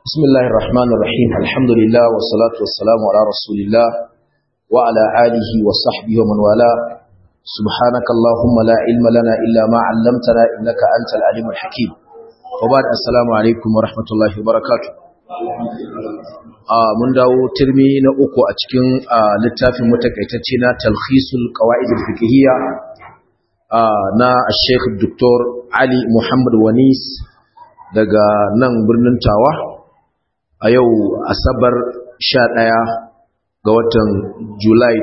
بسم الله الرحمن الرحيم الحمد لله والصلاة والسلام على رسول الله وعلى آله وصحبه ومن والاه سبحانك اللهم لا علم لنا إلا ما علمتنا إنك أنت العليم الحكيم وبعد السلام عليكم ورحمة الله وبركاته mun dawo turmi na uku a cikin littafin matakaitacce na talkhisul qawaid al-fiqhiyya na Sheikh Dr. Ali Muhammad Wanis daga nan birnin Tawa a yau Asabar 11 ga watan July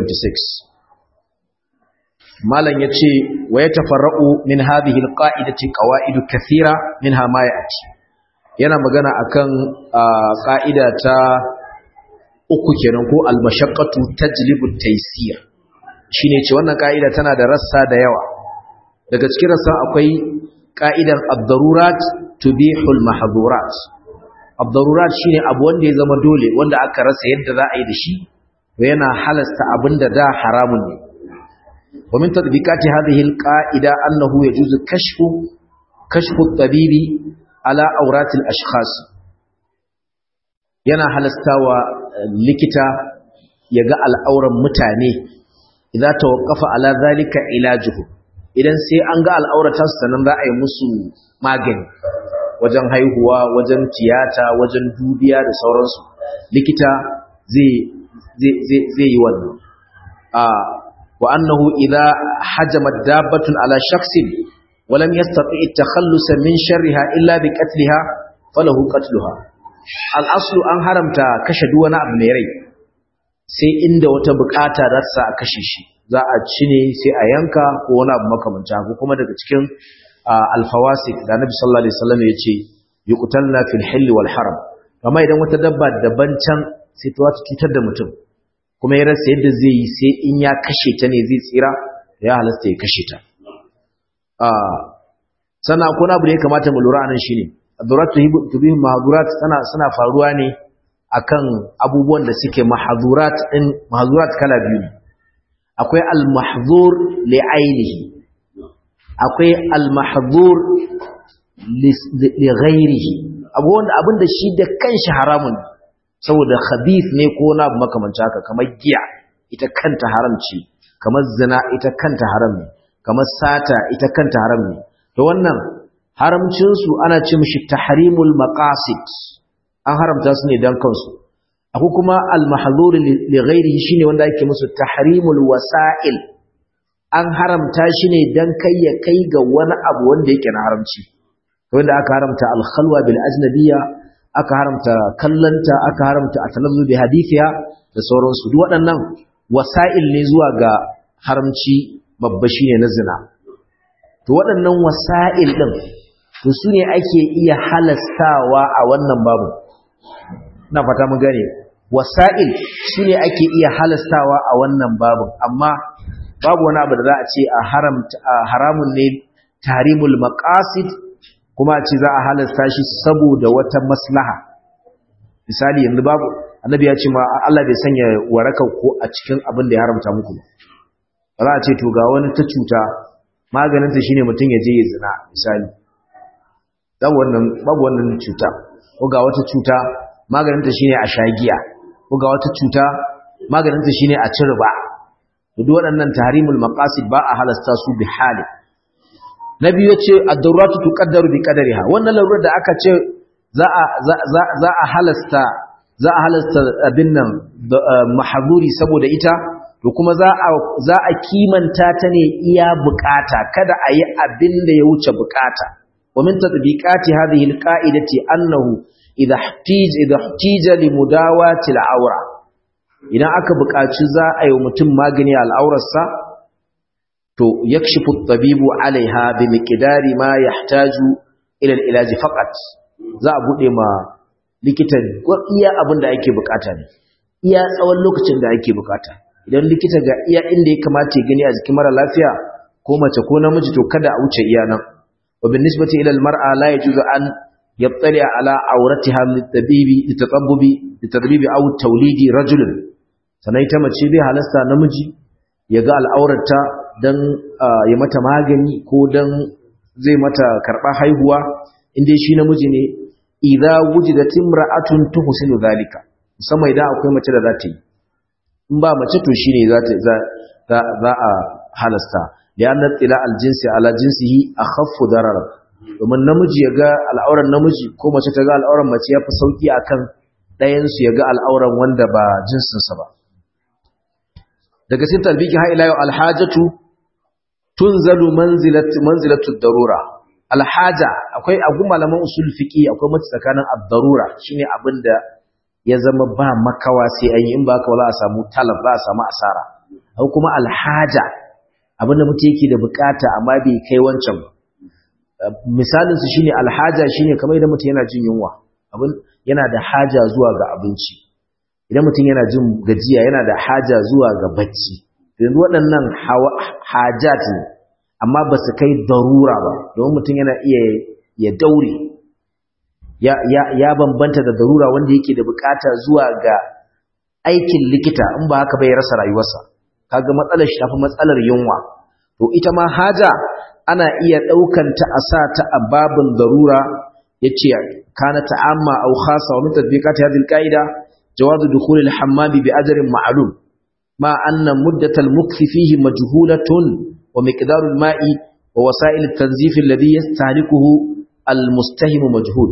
2026 Malam yace wa yatafarra'u min hadhihi al-qa'idati qawaid kathira minha ma ya'ti yana magana akan ka'ida ta uku kenan ko al-mashaqqatu tajlibu at-taysir shine ce wannan ka'ida tana da rassa da yawa daga cikin rassa akwai ka'idar ad-darurat tubihu al-mahdhurat ad-darurat shine abu wanda ya zama dole wanda aka rasa yadda za a yi da shi yana halasta abinda da haramun ne wa min tadbiqati hadhihi al-qa'ida annahu yajuzu kashfu kashfu at-tabibi ala auratil ashkhas yana halastawa likita ya ga al'auran mutane idan tawaqqafa ala zalika ilajuhu idan sai an ga al'aurata su sanan za a yi musu magani wajen haihuwa wajen tiyata wajen dubiya da sauransu likita zai zai zai yi wannan a wa annahu idza hajamat dabbatun ala shakhsin ولم يستطع التخلص من شرها إلا بقتلها فله قتلها الأصل أن حرمت كشد وانا ابن rai sai inda wata bukata za ta sa a kashe shi za a ci ne sai a yanka ko wani abu makamanta ko kuma daga cikin alfawasik da Annabi sallallahu alaihi wasallam ya ce yuqtalna fil hilli wal haram amma idan wata dabba daban can sai ta wata cutar da mutum kuma ya rasa yadda zai yi sai in ya kashe ta ne zai tsira ya halasta ya kashe ta sannan akwai abu da ya kamata mu lura anan shine adurat tubihu mahdurat sana suna faruwa ne akan abubuwan da suke mahdurat din mahdurat kala biyu ne akwai al-mahzur li ainihi akwai al-mahzur li ghairihi abubuwan da abinda shi da kanshi haramun saboda khabith ne ko na abu makamancin haka kamar giya ita kanta haram ce kamar zina ita kanta haram ne kamar sata ita kanta haram ne to wannan haramcin su ana ce mishi tahrimul maqasid an haramta su ne dan kansu akwai kuma al mahzur li ghairihi shine wanda yake musu tahrimul wasa'il an haramta shi ne dan kai ya kai ga wani abu wanda yake na haramci wanda aka haramta al khalwa bil ajnabiyya aka haramta kallanta aka haramta atalazzu bi hadithiha da sauransu duk waɗannan wasa'il ne zuwa ga haramci babba shine na zina to waɗannan wasa'il ɗin to su ne ake iya halastawa a wannan babu na fata mun gane wasa'il su ne ake iya halastawa a wannan babu amma babu wani abu da za a ce a haramun ne tarimul maqasid kuma a ce za a halasta shi saboda wata maslaha misali yanzu babu annabi ya ce ma Allah bai sanya waraka ko a cikin abin da ya haramta muku ba za a ce to ga wani ta cuta maganinta shine mutum ya je ya zina misali babu wannan babu wannan cuta ko ga wata cuta maganinta shine a shagiya ko ga wata cuta maganinta shine a ci riba duk waɗannan tahrimul maqasid ba a halasta su bi hali nabi yace ad-daruratu tuqaddaru bi qadariha wannan larurar da aka ce za a za a halasta za a halasta abin nan mahzuri saboda ita to kuma za a za a kimanta ta ne iya bukata kada a yi abin da ya wuce bukata wa min tatbiqati hadhihi alqa'idati annahu idha ihtij idha ihtija li mudawati al'aura idan aka bukaci za a yi mutum magani al'aurarsa to yakshifu at-tabibu 'alayha bi miqdari ma yahtaju ila al-ilaj faqat za a bude ma likitan iya abin da ake bukata ne iya tsawon lokacin da ake bukata idan likita ga iya inda ya kamata ya gani a jikin mara lafiya ko mace ko namiji to kada a wuce iya nan wa bin nisbati ila al mar'a la yajuzu an yattali ala awratiha litabibi litatabbubi litadbibi aw tawlidi rajulin sanai ta mace bai halasta namiji ya ga al'aurarta dan ya mata magani ko dan zai mata karba haihuwa inda shi namiji ne idza wujidat imra'atun tuhsinu zalika musamman idan akwai mace da za ta yi in ba mace to shine za ta za za a halasta li'anna tila aljinsi ala jinsihi akhaffu darara domin namiji ya ga al'auran namiji ko mace ta ga al'auran mace yafi sauki akan ɗayan su ya ga al'auran wanda ba jinsinsa ba daga cikin talbiki ha ila yau alhajatu tunzalu manzilatu manzilatu darura alhaja akwai agu malaman usul fiqi akwai mace tsakanin ad-darura shine abinda ya zama ba makawa sai an yi in ba haka ba za a samu talab za a samu asara akwai kuma alhaja abinda mutum yake da bukata amma bai kai wancan ba misalin su shine alhaja shine kamar idan mutum yana jin yunwa abin yana da haja zuwa ga abinci idan mutum yana jin gajiya yana da haja zuwa ga bacci yanzu waɗannan hajat ne amma ba su kai darura ba domin mutum yana iya ya daure ya bambanta da darura wanda yake da bukata zuwa ga aikin likita in ba haka bai rasa rayuwarsa kaga matsalar shi tafi matsalar yunwa to ita ma haja ana iya ɗaukan ta a sa ta a babin darura yace kana ta'amma aw khassa wa min tatbiqati hadhihi al-qa'ida jawaz dukhul al-hammam bi ajrin ma'lum ma anna muddat al-mukth fihi majhulatun wa miqdar al-ma'i wa wasa'il at-tanzif alladhi yastahlikuhu al-mustahim majhul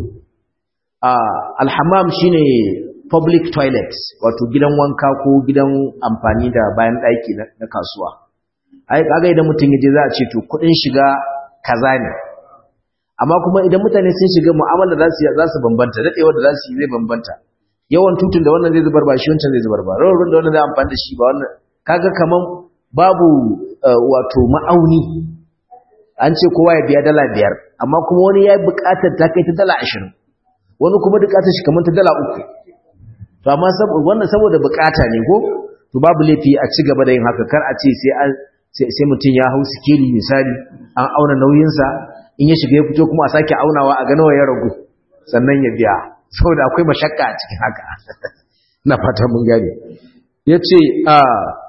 al-hammam shine public toilet wato gidan wanka ko gidan amfani da bayan daki na kasuwa ai kaga idan mutum yaje za a ce to kudin shiga kaza ne amma kuma idan mutane sun shiga mu'amala za su za su bambanta dadewa da za su yi zai bambanta yawan tutun da wannan zai zubar ba shi wancan zai zubar ba rawar da wannan zai amfani da shi ba wannan kaga kaman babu wato ma'auni an ce kowa ya biya dala biyar amma kuma wani ya buƙatar ta kai ta dala ashirin wani kuma buƙatar shi kamar ta dala uku to amma wannan saboda buƙata ne ko to babu laifi a ci gaba da yin haka kar a ce sai an sai mutum ya hau sikeli misali an auna nauyinsa in ya shiga ya fito kuma a sake aunawa a ga nawa ya ragu sannan ya biya saboda akwai mashakka a cikin haka na fata mun gane yace a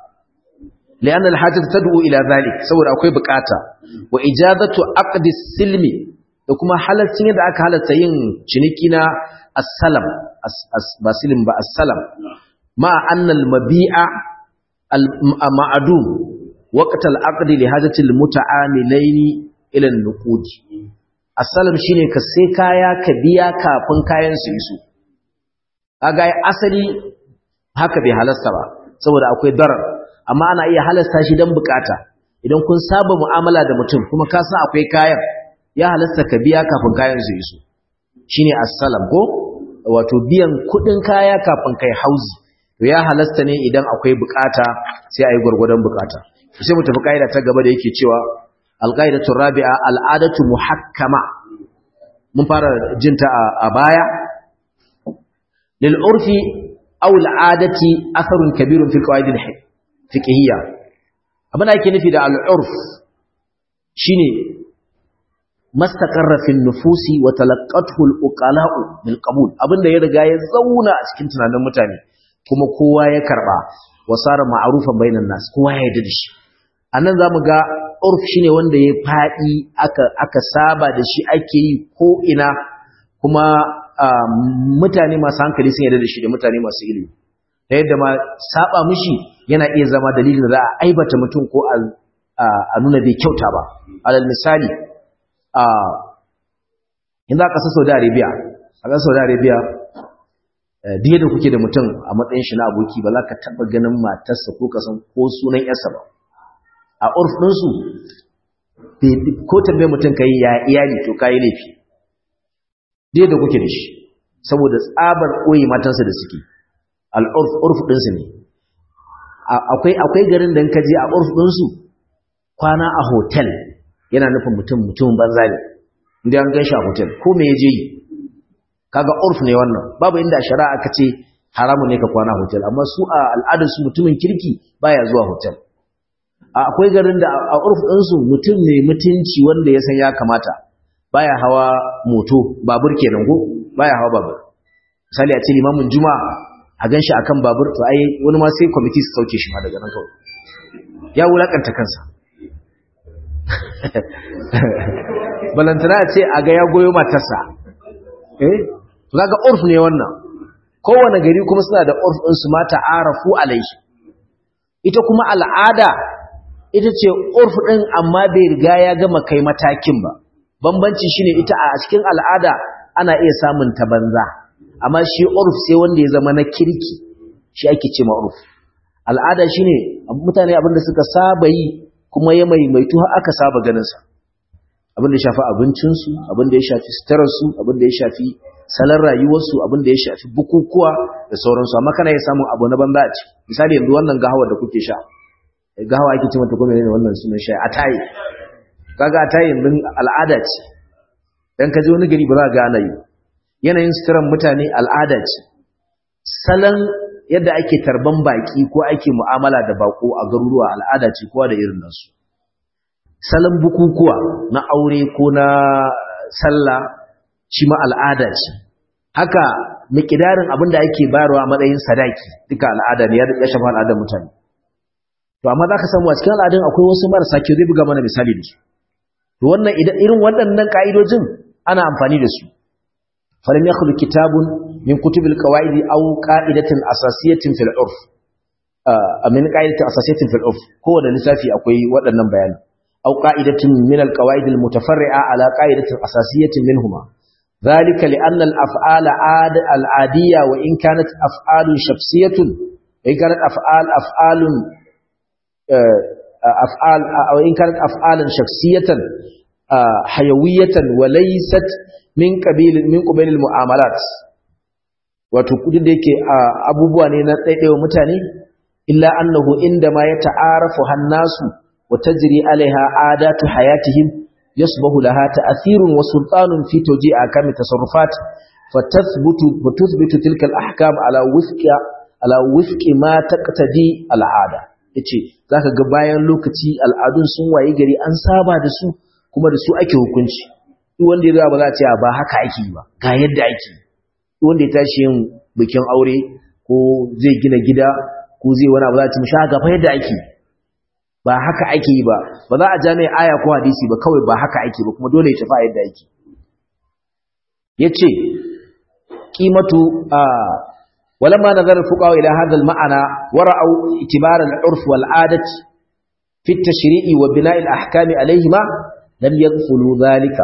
lian alhajat tad'u ila zalik saboda akwai bukata wa ijazatu aqdi silmi da kuma halaccin yadda aka halatta yin ciniki na as-salam ba silim ba as-salam ma anna al-mabi'a al-ma'dum waqt al-aqdi li hajati al-muta'amilaini ila an-nuqud as-salam shine ka sai kaya ka biya kafin kayan su iso kaga asali haka bai halasta ba saboda akwai darar amma ana iya halasta shi dan bukata idan kun saba mu'amala da mutum kuma ka san akwai kayan ya halasta ka biya kafin kayan su iso shine as-salam ko wato biyan kudin kaya kafin kai hauzi to ya halasta ne idan akwai bukata sai ayi gurgurdan bukata sai mu tafi kaida ta gaba da yake cewa alqaidatu rabi'a al'adatu muhakkama mun fara jinta a baya lil urfi aw al'adati atharun kabirun fil qawaid al fiqhiyya abin da yake nufi da al'urf shine mastaqarra fil nufusi wa talaqqathu al uqala'u bil qabul abinda ya riga ya zauna a cikin tunanin mutane kuma kowa ya karba wasara ma'rufan bainan nas kowa ya yarda da shi anan zamu ga urf shine wanda ya fadi aka aka saba da shi ake yi ko ina kuma mutane masu hankali sun yarda da shi da mutane masu ilimi da yadda ma saba mishi yana iya zama dalilin da za a aibata mutum ko a nuna bai kyauta ba alal misali a yanzu a ƙasar saudi arabia a ƙasar saudi arabia biye da kuke da mutum a matsayin shi na aboki ba za ka taɓa ganin matarsa ko kasan ko sunan yarsa ba a urf ɗinsu ko tambaye mutum ka yi ya iyali to ka yi laifi biye da kuke da shi saboda tsabar ɓoye matansa da suke al'urf urf ɗinsu ne akwai garin da ka je a urf ɗinsu kwana a hotel yana nufin mutum mutum banza ne inda an gan shi a hotel ko me ya je yi kaga urf ne wannan babu inda shari'a aka ce haramu ne ka kwana hotel amma su a al'adar su mutumin kirki baya zuwa hotel akwai garin da a urf ɗinsu mutum mai mutunci wanda ya san ya kamata baya hawa moto babur kenan go baya hawa babur misali a ce limamin juma'a a gan shi akan babur to ai wani ma sai kwamiti su sauke shi ma daga nan kawai ya wulakanta kansa balantana ce a ga ya goyo matarsa eh kaga urf ne wannan kowane gari kuma suna da urf din su mata arafu alaihi ita kuma al'ada ita ce urf din amma bai riga ya gama kai matakin ba bambanci shine ita a cikin al'ada ana iya samun ta banza amma shi urf sai wanda ya zama na kirki shi ake ce ma urf al'ada shine mutane abinda suka saba yi kuma ya maimaitu har aka saba ganin sa abin da ya shafi abincinsu abin da ya shafi sutararsu abin da ya shafi salon rayuwarsu abin da ya shafi bukukuwa da sauransu amma kana ya samun abu na banza a ci misali yanzu wannan gahawa da kuke sha gahawa ake ce mata kuma ne wannan sunan sha a tayi kaga a tayi yanzu al'ada ce dan ka je wani gari ba za ga ana yi yanayin suturan mutane al'ada ce salon yadda ake tarban baki ko ake mu'amala da bako a garuruwa al'ada ce kowa da irin nasu salon bukukuwa na aure ko na sallah shi ma al'ada ce haka mikidarin abin da ake bayarwa a matsayin sadaki duka al'ada ne ya shafa al'adar mutane to amma za ka samu a cikin al'adun akwai wasu marasa ke zai buga mana misali da su to wannan irin waɗannan ka'idojin ana amfani da su falam yakhlu kitabun min kutubil qawaid aw qa'idatin asasiyatin fil urf min qa'idatin asasiyatin fil urf kowane lissafi akwai waɗannan bayanan أو قاعدة من القواعد المتفرعة على قاعدة أساسية منهما ذلك لأن الأفعال عاد العادية وإن كانت أفعال شخصية وإن كانت أفعال أفعال أفعال أو إن كانت أفعالا شخصية حيوية وليست من قبيل من قبيل المعاملات wato kudin da yake abubuwa ne na ɗaiɗaiwa mutane illa annahu inda ma ya ta'arafu hannasu وتجري عليها عادات حياتهم يصبح لها تأثير وسلطان في توجيه أحكام التصرفات فتثبت وتثبت تلك الأحكام على وفق على وفق ما تقتدي العادة yace zaka ga bayan lokaci al'adun sun waye gari an saba da su kuma da su ake hukunci duk wanda ya ba za a ce ba haka ake ba ga yadda ake duk wanda ya tashi yin bikin aure ko zai gina gida ko zai wani abu za a ce mishi ga fa yadda ake ba haka ake yi ba ba za a ja mai aya ko hadisi ba kawai ba haka ake ba kuma dole ya tafi a yadda ake yace qimatu a walamma nazara fuqaha ila hadha al-ma'ana wara'u itibar al-urf wal 'adati fi at-tashri'i wa bina' al-ahkam alayhima lam yaghfulu dhalika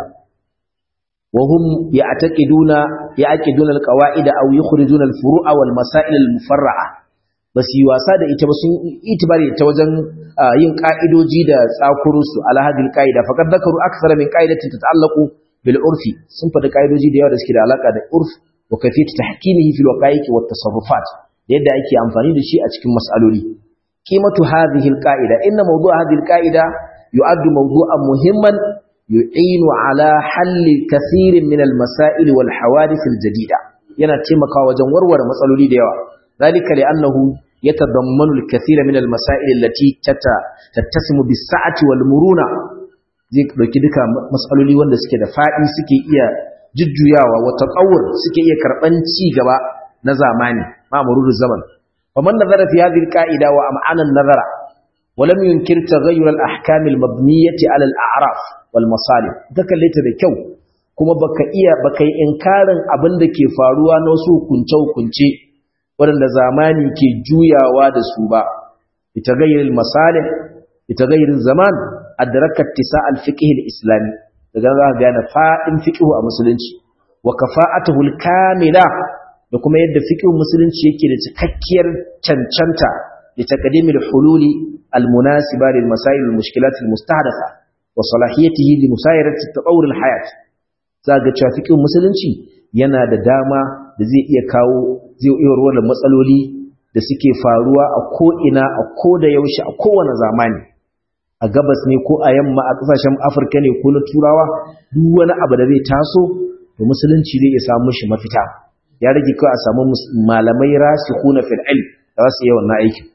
wa hum ya'taqiduna ya'qiduna al-qawa'id aw yukhrijuna al-furu'a wal masail al-mufarra'a ba su yi wasa da ita ba sun itibari ta wajen yin ka'idoji da tsakurusu alhadin ka'ida faƙar zakaru aksara min ka'idatin ta ta'allaku bil urfi sun faɗi ka'idoji da yawa da suke da alaƙa da urf wa kafiyatu tahkimihi fil waqa'iqi wat tasarrufat da yadda ake amfani da shi a cikin mas'aloli qimatu hadhihi al qa'ida inna mawdu'a hadhihi al qa'ida yu'addu mawdu'an muhimman yu'inu ala halli kathirin min al masail wal hawadith al jadida yana taimakawa wajen warware matsaloli da yawa ذلك لأنه يتضمن الكثير من المسائل التي تتسم بالسعة والمرونة zai dauki duka matsaloli wanda suke da faɗi suke iya jujjuyawa wa tatawur suke iya karban ci gaba na zamani ma mururul zaman faman nazara fi hadhihi alqaida wa am'ana an-nazara wa lam yunkir taghayyur al-ahkam al-mabniyati ala al-a'raf wal masalih kallaita da kyau kuma baka iya baka yi inkarin abin da ke faruwa na wasu hukunce hukunce waɗanda zamani ke juyawa da su ba ita gairin masalih ita gairin zaman adrakat tisa al-fiqh al-islami daga za ka gane fadin fiqh a musulunci wa kafa'atuhu al-kamila da kuma yadda fiqh musulunci yake da cikakkiyar cancanta da taqdim al-hululi al-munasiba lil masail al-mushkilat al-mustahdatha wa salahiyatihi li musayarati tatawur al-hayat za ga cewa fiqh musulunci yana da dama da zai iya kawo zai iya ruwan matsaloli da suke faruwa a ko'ina a ko da yaushe a kowane zamani a gabas ne ko a yamma a ƙasashen afirka ne ko na turawa duk wani abu da zai taso da musulunci zai iya samu shi mafita ya rage kawai a samu malamai rasikuna fil ilm da za su yi wannan aikin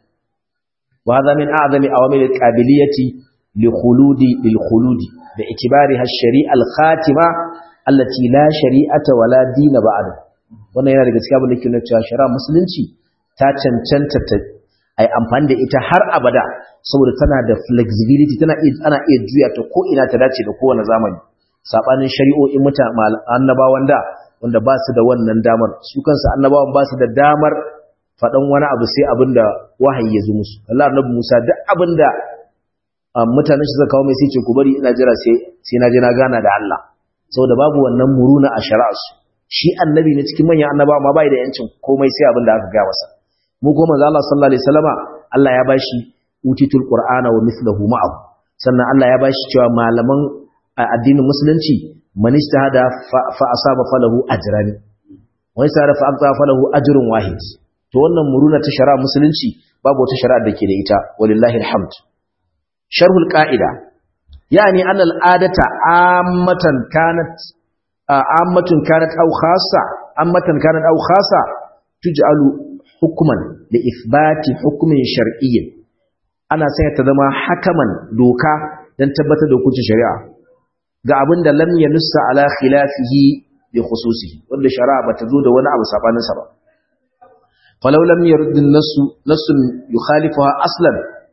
wa hadha min a'zami awamil al-qabiliyati li khuludi lil khuludi da itibariha ash-shari'a al-khatima allati la shari'ata wala dina ba'da wannan yana daga cikin abin da ke nuna cewa shari'a musulunci ta cancanta ta ai amfani da ita har abada saboda tana da flexibility tana ana iya juya ta ko ina ta dace da kowane zamani sabanin shari'o'in mutane annabawan da wanda ba su da wannan damar su kansu annabawan ba su da damar faɗan wani abu sai abin da wahayi ya zo musu Allah annabi Musa duk abin da mutanen shi suka kawo mai sai ce ku bari ina jira sai sai na je na gana da Allah saboda babu wannan muruna a shari'arsu shi annabi ne cikin manyan annabawa amma bai da yancin komai sai abin da aka ga masa mu ko manzo Allah sallallahu alaihi wasallama Allah ya bashi utitul qur'ana wa mithluhu ma'ahu sannan Allah ya bashi cewa malaman addinin musulunci man ijtahada fa asaba falahu ajran wa isara fa aqta falahu ajrun wahid to wannan muruna ta shari'a musulunci babu wata shari'a da ke da ita walillahi alhamd sharhul qa'ida yani anna al'adata ammatan kanat ammatun kanat aw khassa ammatan kanat aw khassa tuj'alu hukman li ithbati hukmin shar'iyyin ana sanya ta zama hakaman doka dan tabbatar da hukuncin shari'a ga abin da lam yanussa ala khilafihi bi khususihi wanda shari'a bata zo da wani abu sabanin sa ba falau lam yurd an-nass nassun yukhalifuha aslan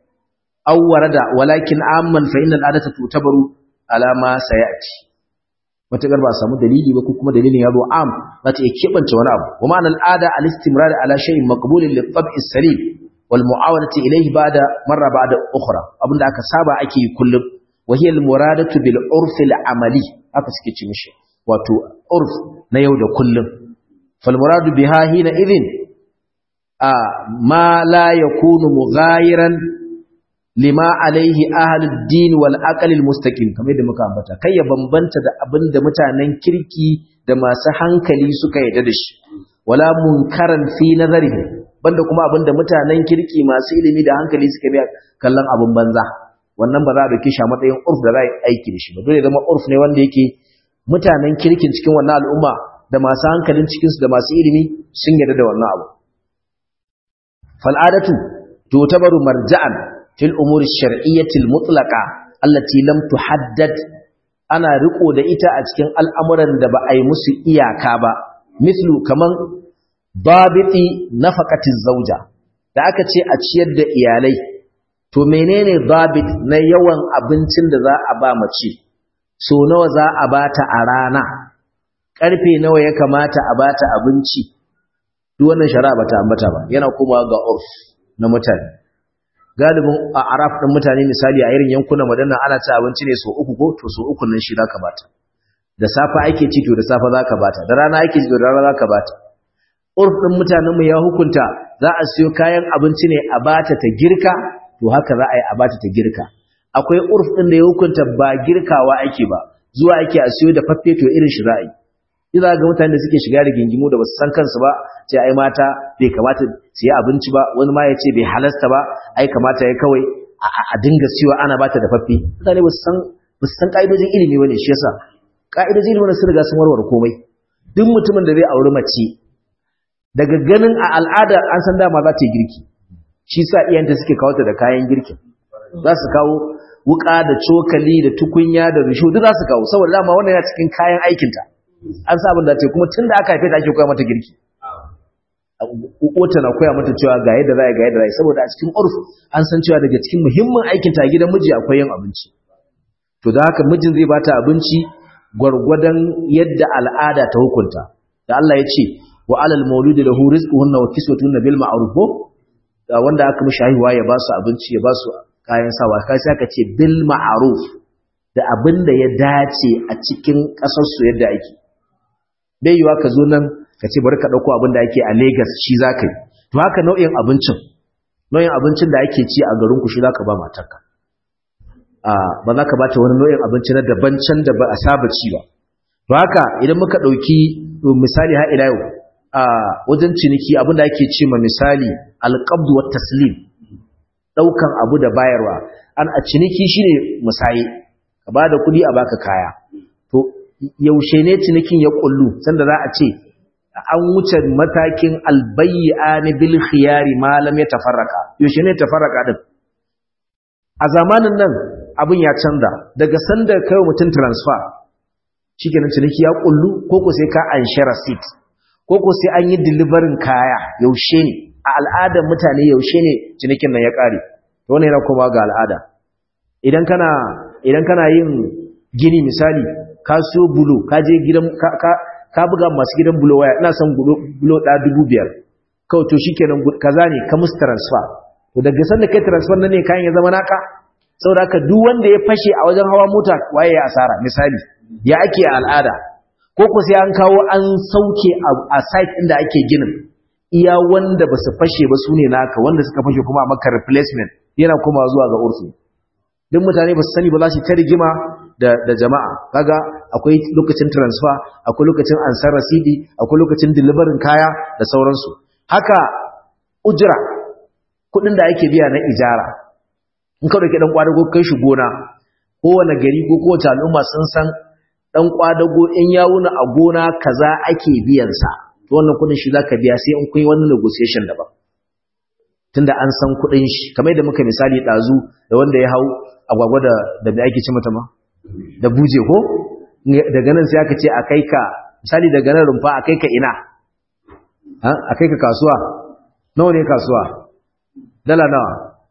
aw warada walakin amman fa innal adata tutabaru ala ma sayati matakar ba samu dalili ba ko kuma dalilin ya zo am za ta iya kebance wani abu wa ma'anar al'ada al-istimrar ala shay'in maqbulin li tab'i salim wal mu'awadati ilayhi ba'da marra ba'da ukhra abinda aka saba ake yi kullum wa hiya al-muradatu bil urf al-amali aka suke ci mishi wato urf na yau da kullum fal muradu biha hina idhin a ma la yakunu mughayiran lima alaihi ahlud din wal aql al mustaqim kamar yadda muka ambata kai ya bambanta da abinda mutanen kirki da masu hankali suka yarda da shi wala munkaran fi nazarihi banda kuma abinda mutanen kirki masu ilimi da hankali suka bi kallon abin banza wannan ba za a dauke shi a matsayin urf da za a aiki da shi ba dole zama urf ne wanda yake mutanen kirkin cikin wannan al'umma da masu hankalin cikin su da masu ilimi sun yarda da wannan abu fal'adatu tutabaru marja'an fil umuri shar'iyyatil mutlaqa allati lam tuhaddad ana riko da ita a cikin al'amuran da ba a yi musu iyaka ba mislu kaman babiti nafaqatiz zauja da aka ce a ciyar da iyalai to menene babit na yawan abincin da za a ba mace so nawa za a bata a rana karfe nawa ya kamata a bata abinci duk wannan shari'a bata ambata ba yana kuma ga urf na mutane galibin a araf ɗin mutane misali a irin yankunan madana ana ci abinci ne so uku ko to so uku nan shi zaka bata da safa ake ci to da safa zaka bata da rana ake ci to da rana zaka bata urf ɗin mutanen mu ya hukunta za a siyo kayan abinci ne a bata ta girka to haka za a yi a bata ta girka akwai urf ɗin da ya hukunta ba girkawa ake ba zuwa ake a siyo da faffe to irin shi za a yi Iza ga mutane da suke shiga da gingimu da basu san kansu ba ce ai mata bai kamata su yi abinci ba wani ma ya ce bai halasta ba ai kamata ya kawai a dinga siyo ana bata da faffe mutane ba su san ba su san ka'idojin ilimi bane shi yasa ka'idojin ilimi sun riga sun warware komai duk mutumin da zai auri mace daga ganin a al'ada an san dama za ta yi girki shi sa iyayenta suke kawo ta da kayan girkin za su kawo wuka da cokali da tukunya da risho duk za su kawo saboda dama wannan yana cikin kayan aikinta an sa abin da ta kuma tun da aka haife ta ake koya mata girki wata na koya mata cewa ga yadda za ga yadda za saboda a cikin urf an san cewa daga cikin muhimmin aikin ta gidan miji akwai yin abinci to da haka mijin zai bata abinci gwargwadon yadda al'ada ta hukunta da Allah ya ce wa alal mauludi lahu rizquhunna wa kiswatuhunna bil ma'ruf wanda aka mishi haihuwa ya ba su abinci ya ba su kayan sawa kai sai aka ce bil ma'ruf da abin da ya dace a cikin kasar su yadda ake bai yiwa ka zo nan ka ce bari ka ɗauko abin da ake a Legas shi za ka yi to haka nau'in abincin nau'in abincin da ake ci a garin ku shi za ka ba matarka ba za ka ba ta wani nau'in abinci na daban can da ba a saba ci ba to haka idan muka ɗauki misali har ila yau a wajen ciniki abin da ake ce ma misali alƙabdu wa taslim ɗaukan abu da bayarwa an a ciniki shine musaye ka ba da kuɗi a baka kaya to yaushe ne cinikin ya kullu sanda za a ce an wuce matakin albayyani bil khiyari ma lam yatafarraqa yaushe ne tafarraqa din a zamanin nan abin ya canza daga sanda kai mutum transfer shikenan ciniki ya kullu ko ko sai ka anshi receipt ko ko sai an yi delivery kaya yaushe ne a al'adar mutane yaushe ne cinikin nan ya kare to wannan yana kuma ga al'ada idan kana idan kana yin gini misali ka siyo bulo ka je gidan ka ka buga masu gidan bulo waya ina son bulo ɗaya dubu biyar kawai to shikenan kaza ne ka musu transfer to daga san da kai transfer nan ne kayan ya zama naka saboda haka duk wanda ya fashe a wajen hawa mota waye ya asara misali ya ake al'ada ko ku sai an kawo an sauke a site inda ake ginin iya wanda ba su fashe ba su ne naka wanda suka fashe kuma a maka replacement yana kuma zuwa ga urfi duk mutane ba su sani ba za su ta rigima da, da jama'a kaga akwai lokacin transfer akwai lokacin ansar rasidi akwai lokacin delivery kaya da sauransu haka ujira kudin da ake biya na ijara in ka dauki dan kwadago kai shi gona kowane gari ko kowace al'umma sun san dan kwadago in ya wuna a gona kaza ake biyan sa to wannan kudin shi zaka biya sai in kun yi wannan negotiation daban tunda an san kudin shi kamar da muka misali dazu da wanda ya hau agwagwa da da me ake ci mata ma da buje ko daga nan sai aka ce a kai ka misali daga nan rumfa a kai ka ina a kai ka kasuwa nawa ne kasuwa dala nawa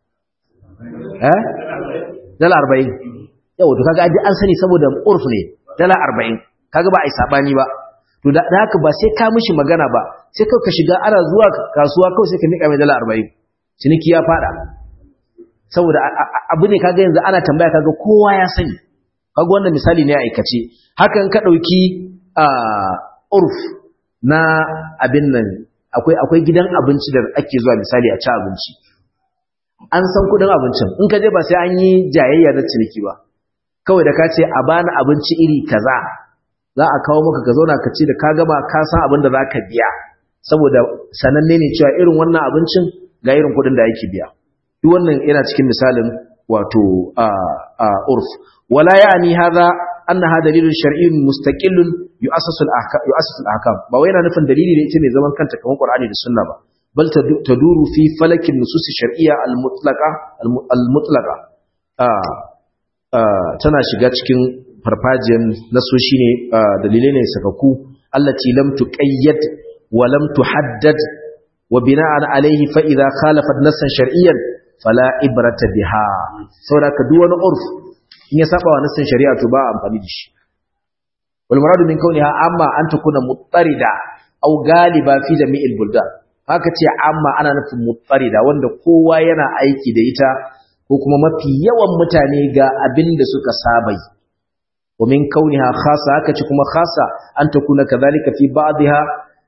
eh dala arba'in yau to kaga an sani saboda urf ne dala arba'in kaga ba a yi sabani ba to da haka ba sai ka mishi magana ba sai ka shiga ana zuwa kasuwa kawai sai ka nika mai dala arba'in ciniki ya fada saboda abu ne kaga yanzu ana tambaya kaga kowa ya sani kaga wannan misali ne a aikace hakan ka dauki urf na abin nan akwai akwai gidan abinci da ake zuwa misali a ci abinci an san kudin abincin in ka je ba sai an yi jayayya na ciniki ba kawai da ka ce a bani abinci iri kaza za a kawo maka ka zauna ka ce da ka gama ka san abin da za ka biya saboda sananne ne cewa irin wannan abincin ga irin kudin da yake biya duk wannan yana cikin misalin wato urf wala ya'ni hadha annaha dalilun shar'iyyun mustaqillun yu'assasu al-ahkam yu'assasu al-ahkam ba wai yana nufin dalili ne ita mai zaman kanta kamar Qur'ani da Sunna ba bal taduru fi falakin nusus shar'iyya al-mutlaqa al-mutlaqa tana shiga cikin farfajiyan nasoshi ne dalilai ne sakaku allati lam tuqayyad wa lam tuhaddad wa bina'an alayhi fa idha khalafat nassan shar'iyyan fala ibrata biha saboda ka duk wani urf in ya saba wa nassin shari'a to ba amfani da shi wal muradu min kauniha amma an takuna muttarida aw galiba fi jami'il buldan haka ce amma ana nufin muttarida wanda kowa yana aiki da ita ko kuma mafi yawan mutane ga abin da suka saba yi wa min kauniha khassa haka ce kuma khassa an takuna kadhalika fi ba'dha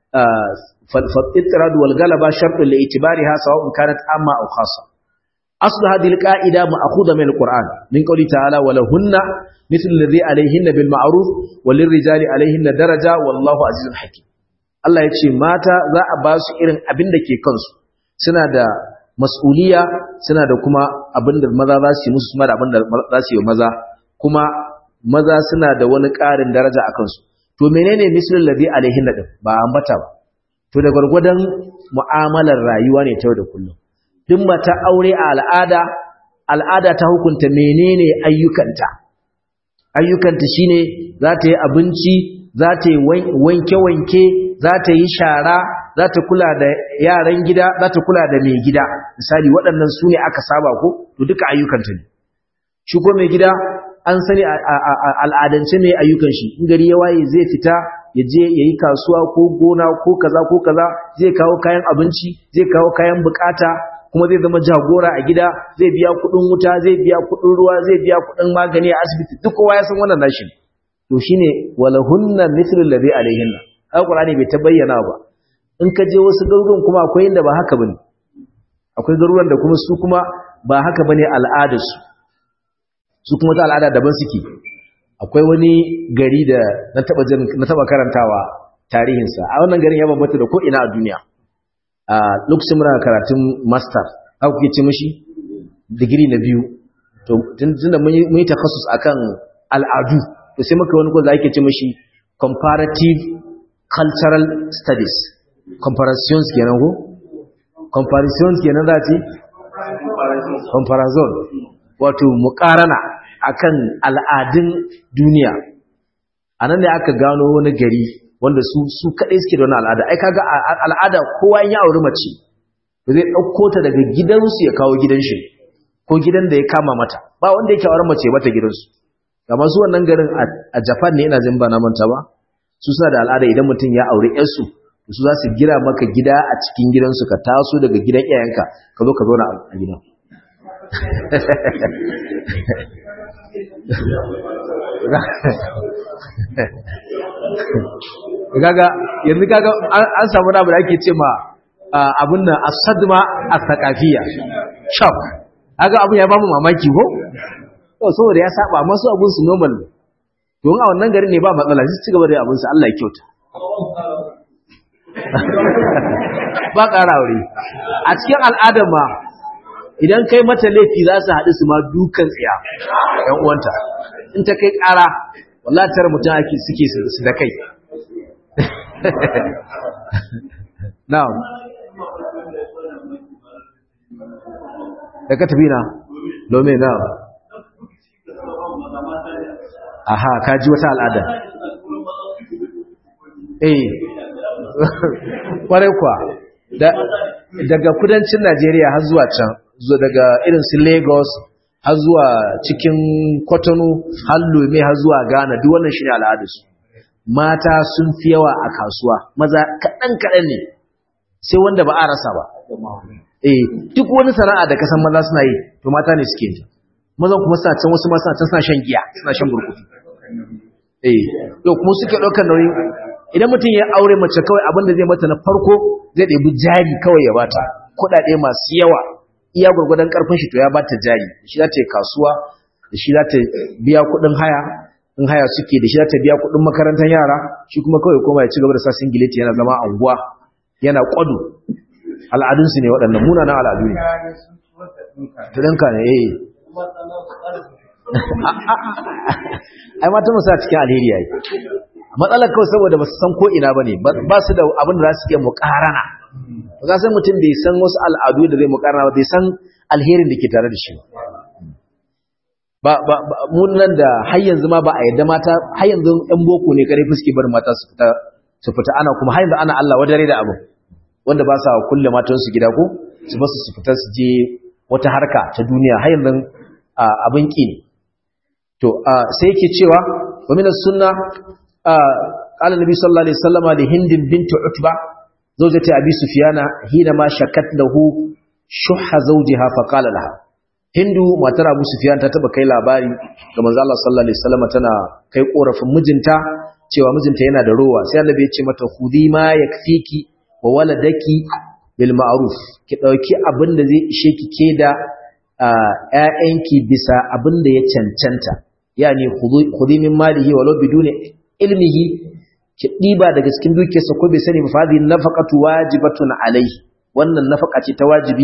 فالاضطراد والغلبة شرط لاعتبارها سواء كانت عامة أو خاصة أصل هذه القاعدة مأخوذة من القرآن من قوله تعالى ولهن مثل الذي عليهن بالمعروف وللرجال عليهن درجة والله عزيز حكيم Allah ya ce mata za a ba su irin abin da ke kansu suna da mas'uliya suna da kuma abin da maza za su yi musu suna da abin da za su yi maza kuma maza suna da wani ƙarin daraja a kansu to menene mislul ladhi alaihin din ba ambata ba to da gwargwadon mu'amalar rayuwa ne ta da kullum duk mata aure a al'ada al'ada ta hukunta menene ayyukanta ayyukanta shine za ta yi abinci za ta yi wanke-wanke za ta yi shara za ta kula da yaran gida za ta kula da mai gida misali waɗannan su ne aka saba ko to duka ayyukanta ne shi ko mai gida an sani al'adance mai ayyukan shi in gari ya waye zai fita ya je ya yi kasuwa ko gona ko kaza ko kaza zai kawo kayan abinci zai kawo kayan bukata kuma zai zama jagora a gida zai biya kudin wuta zai biya kudin ruwa zai biya kudin magani a asibiti duk kowa ya san wannan nashi to shine walahunna mithlu alladhi alaihinna alqur'ani bai ta bayyana ba in ka je wasu garuruwan kuma akwai inda ba haka bane akwai garuruwan da kuma su kuma ba haka bane al'adarsu su kuma ta al'ada daban suke akwai wani gari da na taba jin na taba karantawa tarihinsa a wannan garin ya bambanta da ko ina a duniya a lokacin muna karatun master haka kuke ce mishi digiri na biyu to tunda mun yi takhasus akan al'adu to sai muka wani ko da ake ce mishi comparative cultural studies comparations kenan ko comparisons kenan za ce comparison wato muqarana akan al'adun duniya anan ne aka gano wani gari wanda su su kadai suke da wani al'ada ai kaga al'ada kowa ya auri mace zai dauko ta daga gidansu ya kawo gidan shi ko gidan da ya kama mata ba wanda yake auren mace mata gidansu amma su wannan garin a Japan ne ina jin ba na manta ba su suna da al'ada idan mutum ya aure yarsu su za su gira maka gida a cikin gidansu ka taso daga gidan iyayenka ka zo ka zo a gidan gaga yanzu kaga an samu abu da ake ce ma abin nan asadma as-saqafiyya shock kaga abun ya bamu mamaki ko to saboda ya saba masu abun su normal don a wannan garin ne ba matsala sai ci gaba da abun su Allah ya kyauta ba ƙara aure a cikin al'adar ma idan kai mata laifi za su haɗu su ma dukan tsiya ‘yan uwanta in ta kai ƙara wallatar mutum ake suke su da kai na'am da ka tafi na lome na'am aha ka ji wata al'ada eh kwarai kwa daga kudancin najeriya har zuwa can zuwa daga irin su lagos har zuwa cikin kwatano har lome har zuwa ghana duk wannan shi ne al'adarsu mata sun fi yawa a kasuwa maza kaɗan-kaɗan ne sai wanda ba a rasa ba eh duk wani sana'a da kasan maza suna yi to mata ne suke yi mazan kuma suna can wasu masu can suna shan giya suna shan burkutu eh to kuma suke ɗaukar nauyin idan mutum ya aure mace kawai abin da zai mata na farko zai ɗebi jari kawai ya bata kuɗaɗe masu yawa iya gwargwadon ƙarfin shi to ya bata jari shi za ta yi kasuwa da shi za ta biya kuɗin haya in haya suke da shi za ta biya kuɗin makarantar yara shi kuma kawai koma ya ci gaba da sa singileti yana zama anguwa yana ƙwado al'adunsu ne waɗannan munanan al'adu ne ta ɗinka ne eh ai mata musa cikin alheri yayi matsalar kawai saboda ba su san ko ina bane ba su da abin da za su iya muƙarana ba za san mutum bai san wasu al'adu da zai muƙarana ba bai san alherin da ke tare da shi ba ba mun nan da har yanzu ma ba a yadda mata har yanzu ɗan boko ne kare fuske bar mata su fita su fita ana kuma har yanzu ana Allah wadare da abu wanda ba sa kulle matansu gida ko su ba su fita su je wata harka ta duniya har yanzu abin ki ne to sai yake cewa wa min sunna qala nabi sallallahu alaihi wasallam li hind bint utba zawjati abi sufyana hina ma shakat lahu shuhha zawjiha fa qala laha hindu matar abu sufyan ta taba kai labari ga manzo Allah sallallahu alaihi wasallam tana kai korafin mijinta cewa mijinta yana da rowa sai annabi ya ce mata khudi ma yakfiki wa waladaki bil ma'ruf ki dauki abin da zai ishe ki ke da ƴaƴanki bisa abin da ya cancanta yani khudi min malihi walau biduni ilmihi ki diba daga cikin dukiyarsa ko bai sani ba fa hadhihi nafaqatu wajibatun alayhi wannan nafaqa ce ta wajibi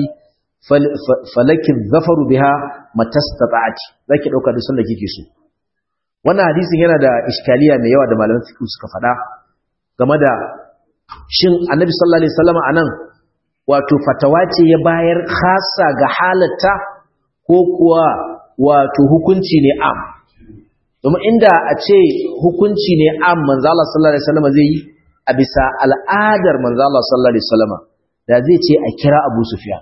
falakin zafaru biha matastata'ati zaki dauka da sunna kike so wannan hadisin yana da iskaliya mai yawa da malaman fiqh suka faɗa game da shin annabi sallallahu alaihi wasallam anan wato fatawa ce ya bayar khassa ga halatta ko kuwa wato hukunci ne am domin inda a ce hukunci ne am manzo Allah sallallahu alaihi wasallam zai yi a bisa al'adar manzo Allah sallallahu alaihi wasallam da zai ce a kira Abu Sufyan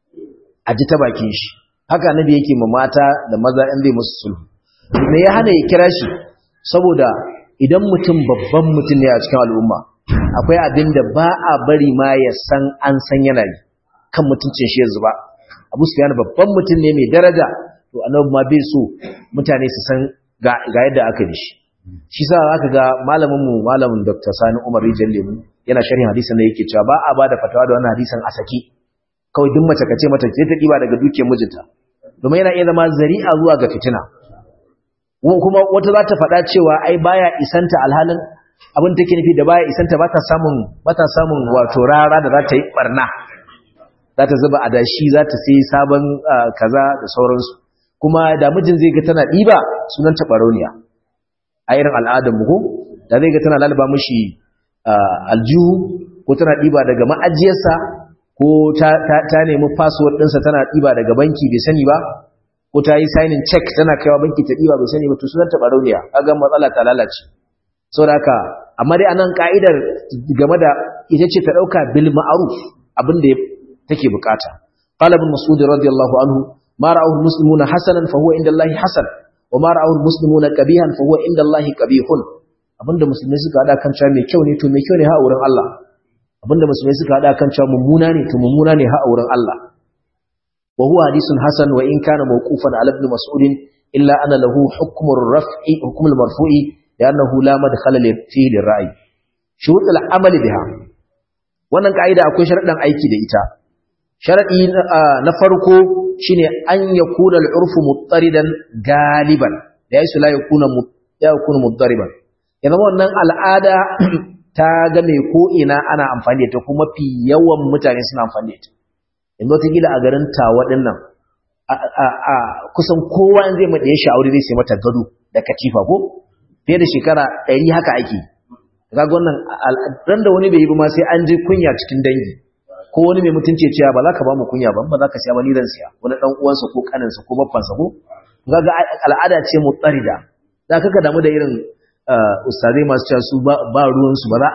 a ji ta bakin shi haka annabi yake ma mata da maza in zai musu sulhu me ya hana ya kira shi saboda idan mutum babban mutum ne a cikin al'umma akwai abin da ba a bari ma ya san an san yana yi kan mutuncin shi yanzu ba abu su yana babban mutum ne mai daraja to annabi ma bai so mutane su san ga yadda aka yi shi shi sa aka ga malamin mu malamin dr sani umar rijal lemu yana sharhin hadisin da yake cewa ba a ba da fatawa da wannan hadisin a saki kawai duk mace kace mata ce ta diba daga dukiyar mijinta domin yana iya zama zari'a zuwa ga fitina kuma wata za ta faɗa cewa ai baya isanta alhalin abin take nufi da baya isanta ba ta samun ba ta samun wato rara da za ta yi barna za ta zuba adashi za ta sai sabon kaza da sauransu kuma da mijin zai ga tana ɗiba sunan ta ɓarauniya a irin al'adar mu ko da zai ga tana lalaba mishi aljihu ko tana ɗiba daga ma'ajiyarsa ko ta nemi password ɗinsa tana ɗiba daga banki bai sani ba ko ta yi signing check tana kaiwa banki ta ɗiba bai sani ba to sunan ta ɓarauniya kaga matsala ta lalace saboda haka amma dai anan ka'idar game da ita ce ta dauka bil ma'ruf abin da take bukata qala ibn mas'ud radiyallahu anhu ma ra'ahu muslimuna hasanan fa huwa inda Allah hasan wa ma ra'ahu muslimuna qabihan fa huwa inda Allah qabihun abinda musulmai suka hada kan cewa mai kyau ne to mai kyau ne ha wurin Allah abinda musulmai suka hada kan cewa mummuna ne to mummuna ne ha wurin Allah wa huwa hadithun hasan wa in kana mawqufan ala ibn mas'ud illa ana lahu hukmu ar-raf'i hukmu al-marfu'i li'annahu la madkhala fihi lir-ra'yi shurut al-amal biha wannan kaida akwai sharadan aiki da ita sharadi na farko shine an yakuna al-urfu muttaridan galiban da yasu la yakuna ya yakuna muddariban ya zama wannan al'ada ta ga mai ko ina ana amfani da ta kuma fi yawan mutane suna amfani da ita yanzu wata gila a garin tawa din nan a kusan kowa in zai maɗaya shi aure zai sai mata gado da katifa ko fiye da shekara ɗari haka ake kaga wannan ran da wani bai yi ba ma sai an je kunya cikin dangi ko wani mai mutunci cewa ba za ka ba mu kunya ba ba za ka siya ba ni zan siya wani dan uwansa ko kaninsa ko baffansa ko kaga al'ada ce mutsarida za ka damu da irin ustazai masu cewa su ba ruwansu ba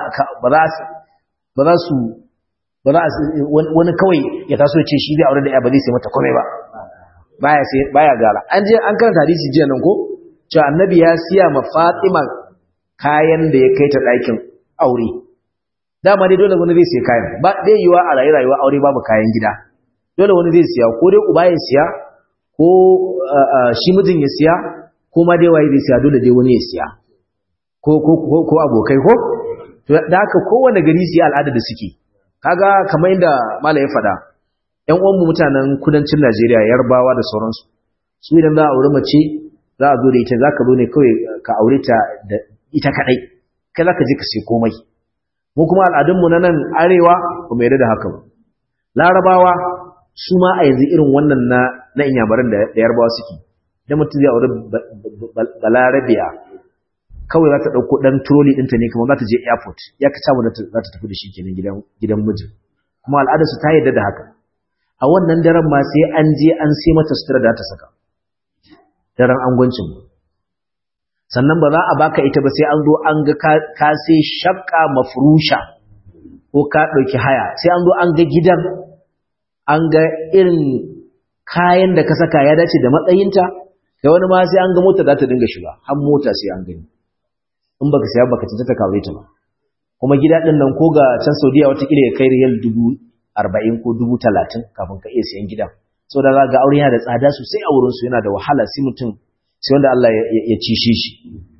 za su ba za wani kawai ya taso ce shi zai aure da ya ba zai sai mata komai ba baya sai baya gara an je an karanta hadisi jiya nan ko cewa annabi ya siya ma Fatima kayan da ya kai ta ɗakin aure dama dai dole wani zai siya kayan ba dai yiwa a rayu rayuwa aure babu kayan gida dole wani zai siya ko dai uba ya siya ko shi mijin ya siya ko ma dai waye zai siya dole dai wani ya siya ko ko ko abokai ko to da haka kowanne gari siya al'ada da suke kaga kamar yadda malai ya faɗa ƴan uwanmu mutanen kudancin Najeriya Yarbawa da sauransu su idan za a aure mace za a zo da ita zaka zo ne kawai ka aure ta da ita kadai kai zaka je ka sai komai mu kuma al'adunmu na nan arewa ba mu yarda da haka ba larabawa su ma a yanzu irin wannan na na inyamuran da yarbawa suke da mutum zai aure balarabiya kawai za ta ɗauko ɗan troli ɗinta ne kuma za ta je airport ya ka samu za ta tafi da shi kenan gidan gidan mijin kuma al'adarsu ta yarda da haka a wannan daren ma sai an je an sai mata sutura da ta saka daren angwancin sannan ba za a baka ita ba sai an zo an ga ka sai shakka mafrusha ko ka ɗauki haya sai an zo an ga gidan an ga irin kayan da ka saka ya dace da matsayinta da wani ma sai an ga mota za ta dinga shiga har mota sai an gani in baka siya baka cinta ta kawo ta ba kuma gida ɗin nan ko ga can saudiya watakila ya kai riyal dubu arba'in ko dubu talatin kafin ka iya siyan gidan so da za ga aure yana da tsada sosai a wurinsu yana da wahala sai mutum sai wanda Allah ya cishe shi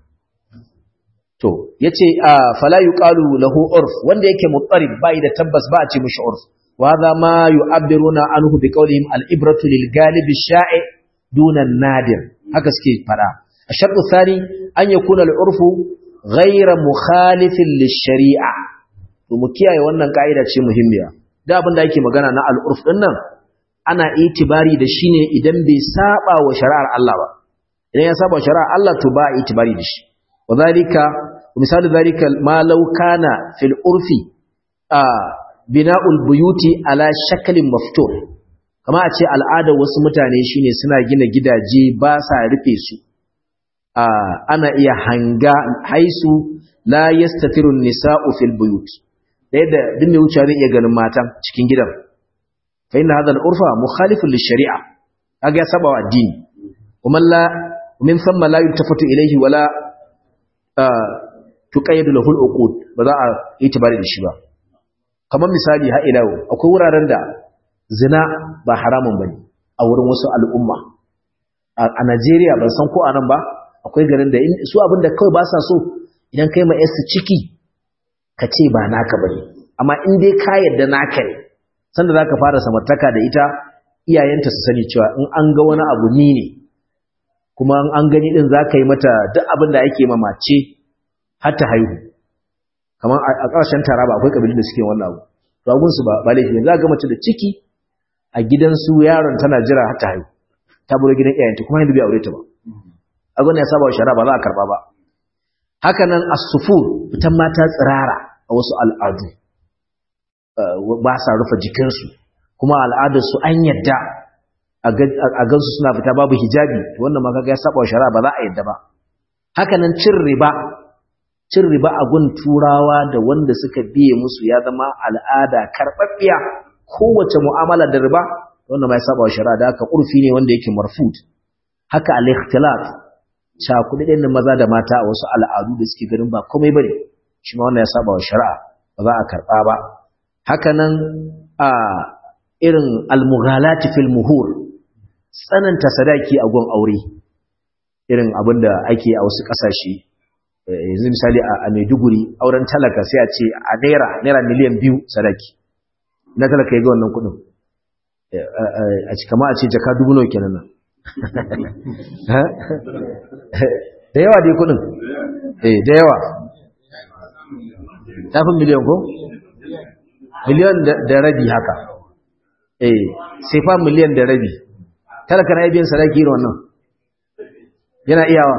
to yace fala yuqalu lahu urf wanda yake mutarib bai da tabbas ba a ce mishi urf wa hadha ma yu'abbiruna anhu bi qawlihim al-ibratu lil galib ash-sha'i duna nadir haka suke fada الشرط الثاني أن يكون العرف غير مخالف للشريعة ومكيا wannan kaida ce muhimmiya da abin da yake magana na al-urf din nan ana itibari da shi ne idan bai saba wa shari'ar Allah ba idan ya saba wa shari'ar Allah to ba itibari da shi wa zalika misali zalika ma law kana fil urfi a bina'ul buyuti ala shaklin maftur kama a ce al'adar wasu mutane shine suna gina gidaje ba sa rufe su a ana iya hanga haisu la yastatirun nisa'u fil buyut da yadda duk mai wuce zai iya ganin matan cikin gidan فإن هذا العرف مخالف للشريعة أجا سبع الدين ومن لا ومن ثم لا يلتفت إليه ولا آه تقيد له العقود بذا اعتبار الشباب kamar misali ha ila akwai wuraren da zina ba haramun bane a wurin wasu al'umma a Najeriya ban san ko anan ba akwai garin da su abinda kawai ba sa so idan kai ma yarsu ciki ka ce ba naka bane amma in dai ka yarda naka ne sanda za ka fara samartaka da ita iyayenta su sani cewa in an ga wani abu ni ne kuma an gani din za ka yi mata duk abin da ake mamace har ta haihu kamar a ƙarshen taraba akwai ƙabilun da suke wannan abu ragunsu ba ba laifi za ga mace da ciki a gidansu yaron tana jira har ta haihu ta buro gidan iyayenta kuma yanzu bai aure ta ba a gwani ya saba wa shara ba za a karba ba haka nan as-sufur fitan mata tsirara a wasu al'adu ba sa rufe jikinsu kuma al'adarsu an yadda a gansu suna fita babu hijabi wannan maka ya saba shari'a ba za a yadda ba haka nan cin riba cin riba a gun turawa da wanda suka biye musu ya zama al'ada karɓaɓɓiya kowace mu'amala da riba wannan ma ya saba shari'a da haka urfi ne wanda yake marfut haka al-ikhtilaf cakuɗi ɗin maza da mata a wasu al'adu da suke ganin ba komai bane shi ma wannan ya saba wa shari'a ba za a karɓa ba haka nan a irin almughalati fil muhur tsananta sadaki a gun aure irin abin da ake a wasu ƙasashe yanzu misali a Maiduguri auren talaka sai a ce a naira naira miliyan biyu sadaki na talaka ya ga wannan kuɗin a ci kama a ce jaka dubu nawa kenan nan da yawa dai kuɗin eh da yawa tafin miliyan ko miliyan da rabi haka eh sai fa miliyan da rabi talaka na biyan sadaki irin wannan yana iyawa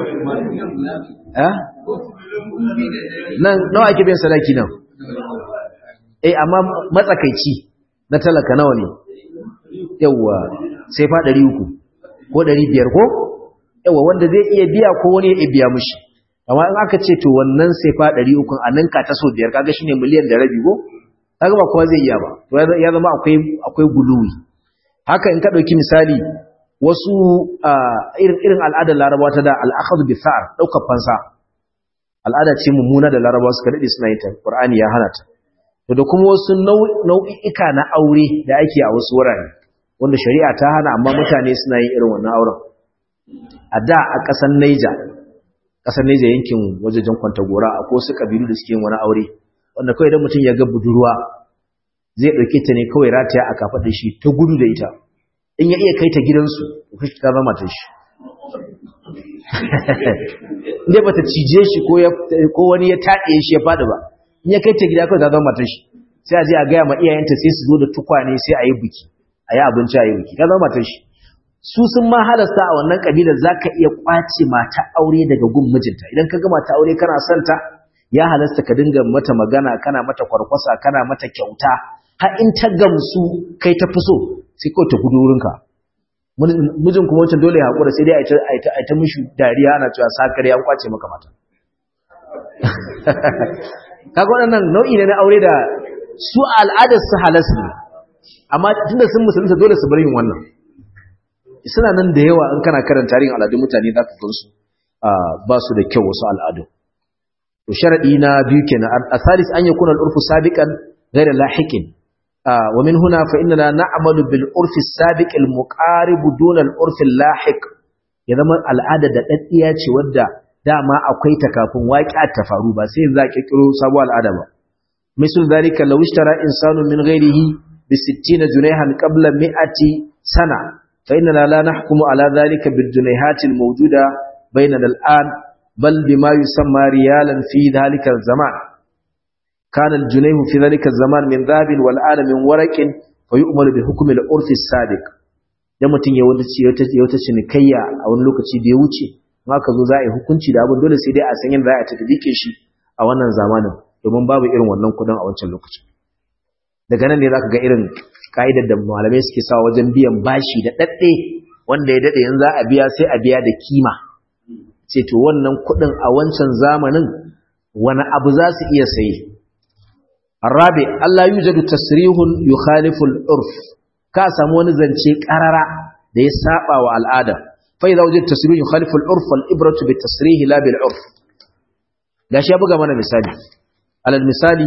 eh nan nawa ake biyan sadaki nan eh amma matsakaici na talaka nawa ne yawa sai fa 300 ko 500 ko yawa wanda zai iya biya ko wani ya biya mushi amma in aka ce to wannan sai fa 300 a ninka ta so biyar kaga shine miliyan da rabi ko kaga ba kowa zai iya ba to ya zama akwai akwai guluwi haka in ka dauki misali wasu irin irin al'adar larabawa ta da al'akhadhu bi sa'ar daukar fansa al'ada ce mummuna da larabawa suka dade suna yin ta qur'ani ya hana ta to da kuma wasu nau'ika na aure da ake a wasu wurare wanda shari'a ta hana amma mutane suna yin irin wannan auren a da a ƙasar Niger ƙasar Niger yankin wajejen Kwantagora akwai wasu kabilu da suke yin wani aure wanda kawai idan mutum ya ga budurwa zai ɗauke ta ne kawai rataya a kafaɗar shi ta gudu da ita in ya iya kai ta gidansu kashi ta zama ta shi inda ba ta cije shi ko wani ya taɗe shi ya faɗi ba in ya kai ta gida kawai ta zama ta shi sai a je a gaya ma iyayenta sai su zo da tukwane sai a yi biki a yi abinci a yi biki ta zama ta shi su sun ma halasta a wannan kabilar za ka iya ƙwace mata aure daga gun mijinta idan ka ga mata aure kana son ta ya halasta ka dinga mata magana kana mata kwarkwasa kana mata kyauta har in ta gamsu kai ta fi so sai kawai ta gudu wurinka mijin kuma wancan dole ya haƙura sai dai a ta mishi dariya ana cewa sakare an kwace maka mata kaga waɗannan nau'i ne na aure da su al'adar su halas ne amma tunda sun musulunta dole su bar yin wannan suna nan da yawa in kana karanta tarihin al'adun mutane za ka gansu ba su da kyau wasu al'adu to sharadi na biyu kenan asalis an yakuna al-urfu sabiqan ghayra lahiqin wa min huna fa inna na'malu bil urfi sabiq al muqarib duna al urfi al lahiq ya zama al'ada da daddiya ce wadda dama akwai ta kafin waqi'a ta faru ba sai za ki kiro sabuwar al'ada ba misal zalika law ishtara insanu min ghayrihi bi 60 junayhan qabla 100 sana fa inna la nahkumu ala dhalika bil junayhat al mawjuda bainana al an بل بما يسمى ريالا في ذلك الزمان كان الجنيه في ذلك الزمان من ذهب والآن من ورق فيؤمر بحكم العرف السابق dan mutum ya wata ya wata cinikayya a wani lokaci da ya wuce ma ka zo za a yi hukunci da abin dole sai dai a san yadda za a tafi shi a wannan zamanin domin babu irin wannan kudin a wancan lokacin daga nan ne za ka ga irin ka'idar da malamai suke sa wajen biyan bashi da ɗaɗɗe wanda ya daɗe yanzu za a biya sai a biya da kima ce to wannan kudin a wancan zamanin wani abu za su iya sayi arabe Allah yujadu tasrihun yukhalifu al-urf ka samu wani zance karara da ya saba wa al'ada fa idza wajid tasrihun yukhalifu al-urf wal ibratu bi tasrih la bil urf gashi ya buga mana misali alal misali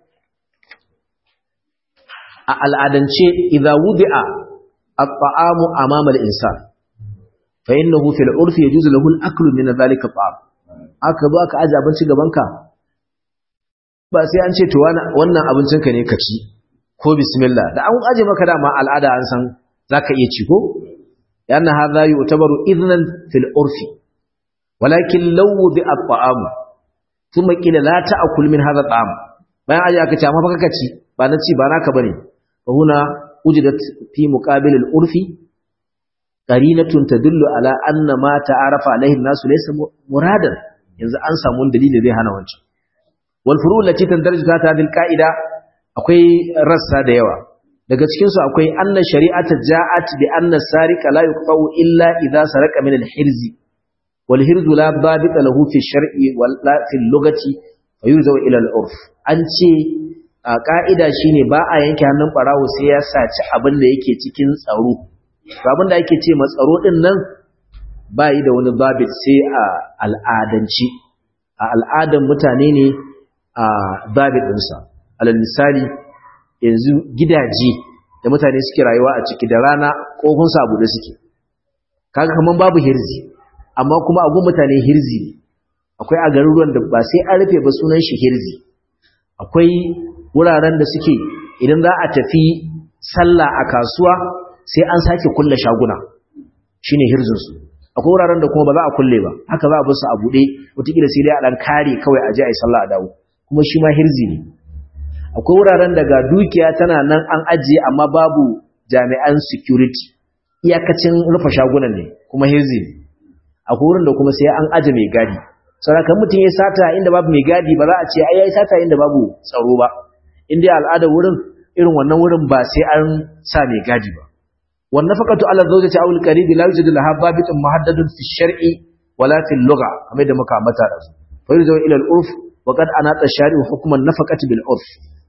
a al'adance idza wudi'a at-ta'amu amama al-insan fa innahu fil urfi yajuzu lahu al-aklu min dhalika at-ta'am aka zo aka aje abinci gaban ka ba sai an ce to wannan abincin ka ne ka ci ko bismillah da an aje maka dama al'ada an san zaka iya ci ko yana hadha yu'tabaru idnan fil urfi walakin law bi at-ta'am thumma qila la ta'kul min hadha at-ta'am bayan aje aka ce amma fa kaka ci ba na ci ba naka bane fa huna wujidat fi muqabil al-urfi qarinatun tadullu ala anna ma ta'arafa alaihi an-nasu laysa muradan yanzu an samu dalili zai hana wancan wal furu' lati tandarju ta hadhihi al-qa'ida akwai rassa da yawa daga cikin su akwai anna shari'ata ja'at bi anna sariqa la yuqta'u illa idha saraka min al-hirz wal hirz la babita lahu fi shar'i wal la fi al-lughati fayuzaw ila al-urf an ce a ka'ida shine ba a yanke hannun barawo sai ya saci abin da yake cikin tsaro abin da ake ce matsaro din nan ba yi da wani babit sai a al'adanci a al'adan mutane ne a babit ɗinsa alal misali yanzu gidaje da mutane suke rayuwa a ciki da rana ƙofin sabu da suke kaga kaman babu hirzi amma kuma a gun mutane hirzi ne akwai a garuruwan da ba sai an rufe ba sunan shi hirzi akwai wuraren da suke idan za a tafi sallah a kasuwa sai an sake kulle shaguna shine hirzinsu akwai wuraren da kuma ba za a kulle ba haka za a bar su a buɗe wataƙila sai dai a ɗan kare kawai a je a yi sallah a dawo kuma shi ma hirzi ne akwai wuraren da ga dukiya tana nan an ajiye amma babu jami'an security iyakacin rufe shagunan ne kuma hirzi ne akwai wurin da kuma sai an aje mai gadi saboda mutum ya sata inda babu mai gadi ba za a ce ai yayi sata inda babu tsaro ba in dai al'adar wurin irin wannan wurin ba sai an sa mai gadi ba wannan faqatu ala zawjati aw al-qarib la yujadu laha babitun muhaddadun fi shar'i wala fi al-lugha kamar da muka ambata da su fa yurja ila al-urf wa qad anata shari'u hukman nafaqati bil urf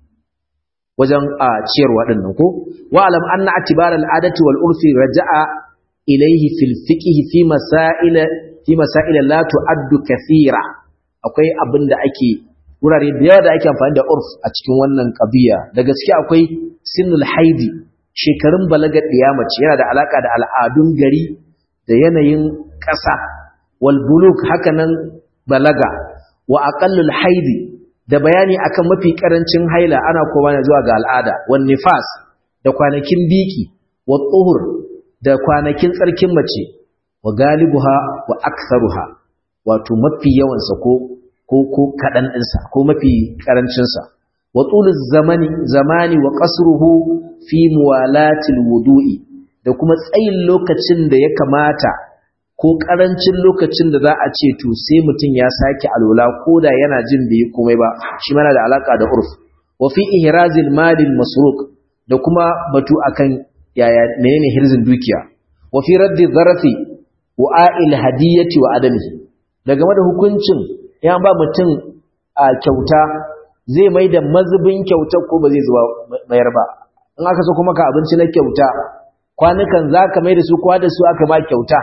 wajen a ciyarwa din nan ko wa alam anna atibara al-adati wal urfi raja'a ilayhi fil fiqh fi masail fi masail la tu'addu kathira akwai abin da ake wurare da yawa da ake amfani da urf a cikin wannan ƙabiya da gaske akwai sinnul haidi shekarun balagar ɗiyamaci yana da alaƙa da al'adun gari da yanayin ƙasa wal buluk hakanan balaga wa aqallul haidi da bayani akan mafi ƙarancin haila ana koma ne zuwa ga al'ada wan nifas da kwanakin biki wa tsuhur da kwanakin tsarkin mace wa galibuha wa aktharuha wato mafi yawansa ko ko ko kadan dinsa ko mafi karancinsa wa tuluz zamani zamani wa qasruhu fi muwalatil wudu'i da kuma tsayin lokacin da ya kamata ko karancin lokacin da za a ce to sai mutum ya sake alola ko da yana jin bai komai ba shi mana da alaka da urf wa fi ihrazil malil masruq da kuma batu akan yaya menene hirzin dukiya wa fi raddi dharafi wa a'il hadiyati wa adamihi daga da hukuncin ya ba mutum a kyauta zai mai da mazubin kyautar ko ba zai zuwa mayar ba in aka so kuma ka abinci na kyauta kwanukan za ka mai da su kwa da su aka ba kyauta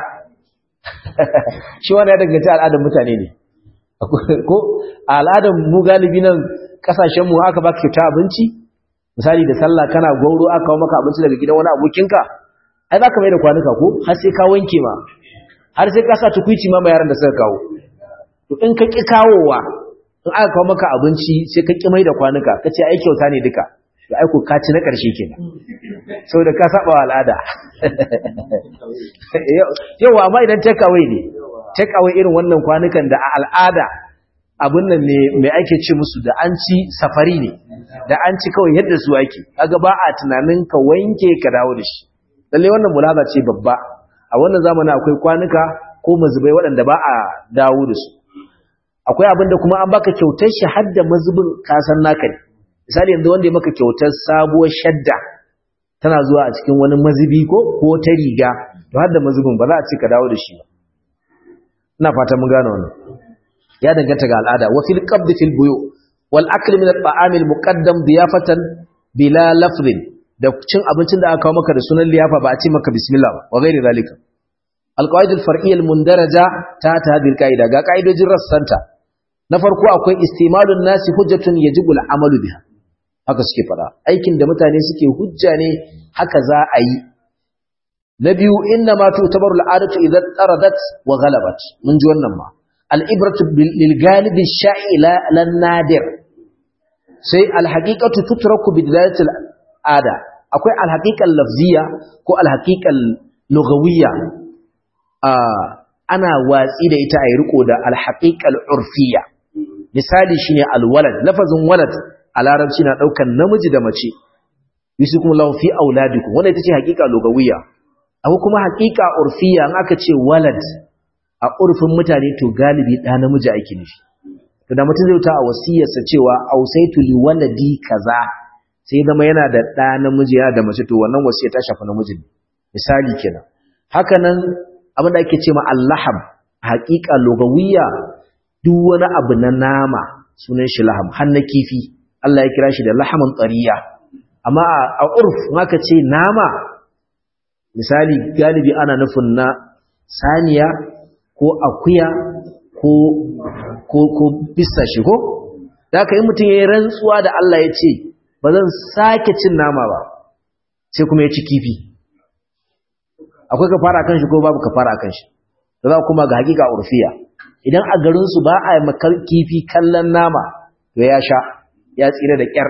shi wani ya danganta al'adar mutane ne ko al'adar mu galibi nan kasashenmu aka ba kyauta abinci misali da sallah kana gwauro aka kawo maka abinci daga gidan wani abokinka ai za ka mai da kwanuka ko har sai ka wanke ma har sai ka sa tukwici ma yaran da suka kawo to in ka ƙi kawowa in aka kawo maka abinci sai ka ƙi mai da kwanuka ka ce ai kyauta ne duka da aiko ka ci na ƙarshe kenan saboda ka saba wa al'ada yawa amma idan take away ne take away irin wannan kwanukan da a al'ada abin nan ne mai ake ce musu da an ci safari ne da an ci kawai yadda su ake kaga ba a tunanin ka wanke ka dawo da shi lalle wannan mulaza ce babba a wannan zamanin akwai kwanuka ko mazubai waɗanda ba a dawo da su akwai abin da kuma an baka kyautar shi har da mazubin kasan naka ne misali yanzu wanda ya maka kyautar sabuwar shadda tana zuwa a cikin wani mazubi ko ko ta riga to har da mazubin ba za a ce ka dawo da shi ba ina fata mun gane wannan ya danganta ga al'ada wa fil qabd fil buyu wal akl min at-ta'am al-muqaddam diyafatan bila lafzin da cin abincin da aka kawo maka da sunan liyafa ba a ce maka bismillah ba wa ghairi zalika al-qawaid al-far'iyya al-mundaraja ta ta hadhihi al-qaida ga qaidojin rassanta na farko akwai istimalun nasi hujjatun yajibu al-amalu biha haka suke fada aikin da mutane suke hujja ne haka za a yi na biyu inna ma tu'tabaru al-'adatu idza taradat wa ghalabat mun ji wannan ma al-ibratu lil galibi sha'ila lan nadir sai al-haqiqatu tutraku bi dilalati al-'ada akwai al-haqiqal lafziyya ko al-haqiqal lughawiyya ana watsi da ita a yi riko da al-haqiqal urfiyya misali shine al-walad lafazin walad a larabci na daukan namiji da mace yusukum lahu fi auladikum wannan ita ce haqiqa lughawiyya akwai kuma haƙiƙa urfiya in aka ce walad a urfin mutane to galibi ɗa namiji ake nufi to da mutum zai wuta a wasiyarsa cewa ausaitu li waladi kaza sai zama yana da ɗa namiji yana da mace to wannan wasiyar ta shafi namiji misali kenan haka nan abin da ake ce ma allaham haƙiƙa lugawiyya duk wani abu na nama sunan shi laham har na kifi Allah ya kira shi da lahaman tsariya amma a urf in aka ce nama misali galibi ana nufin na saniya ko akuya ko ko ko bisa shi ko da aka yi mutum ya yi rantsuwa da Allah ya ce ba zan sake cin nama ba sai kuma ya ci kifi akwai ka fara kan shi ko babu ka fara kan shi da za kuma ga hakika urfiya idan a garinsu ba a makar kifi kallon nama to ya sha ya tsira da kyar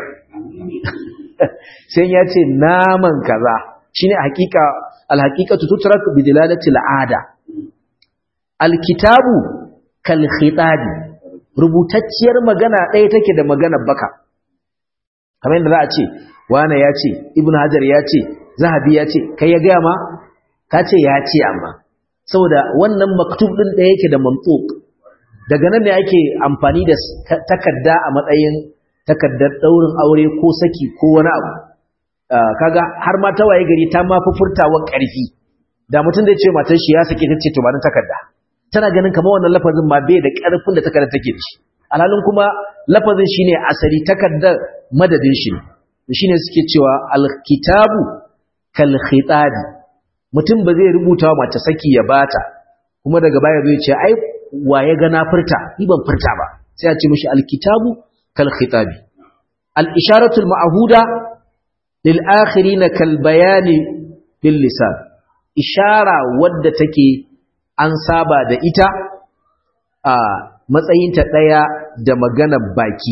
sai ya ce naman kaza shine hakika alhaqiqatu tutrak bi dilalati al'ada alkitabu kal khitabi rubutacciyar magana ɗaya take da maganar baka kamar yadda za a ce wane ya ce ibn hajar ya ce zahabi ya ce kai ya gaya ma ka ce ya ce amma saboda wannan maktub ɗin ɗaya yake da mantuk daga nan ne ake amfani da takarda a matsayin takardar ɗaurin aure ko saki ko wani abu kaga har ma ta waye gari ta ma fi furtawa ƙarfi da mutum da ce matar shi ya sake ta ce to ba takarda tana ganin kamar wannan lafazin ma bai da ƙarfin da takardar take da shi alhalin kuma lafazin shine asali takardar madadin shi ne shine suke cewa alkitabu kal khitabi mutum ba zai rubuta wa mace saki ya bata kuma daga baya zai ce ai wa ya ga na furta ni ban furta ba sai a ce mishi alkitabu kal khitabi al isharatu al ma'huda lil akhirin kal bayani bil lisan ishara wadda take an saba da ita a matsayinta ɗaya da maganar baki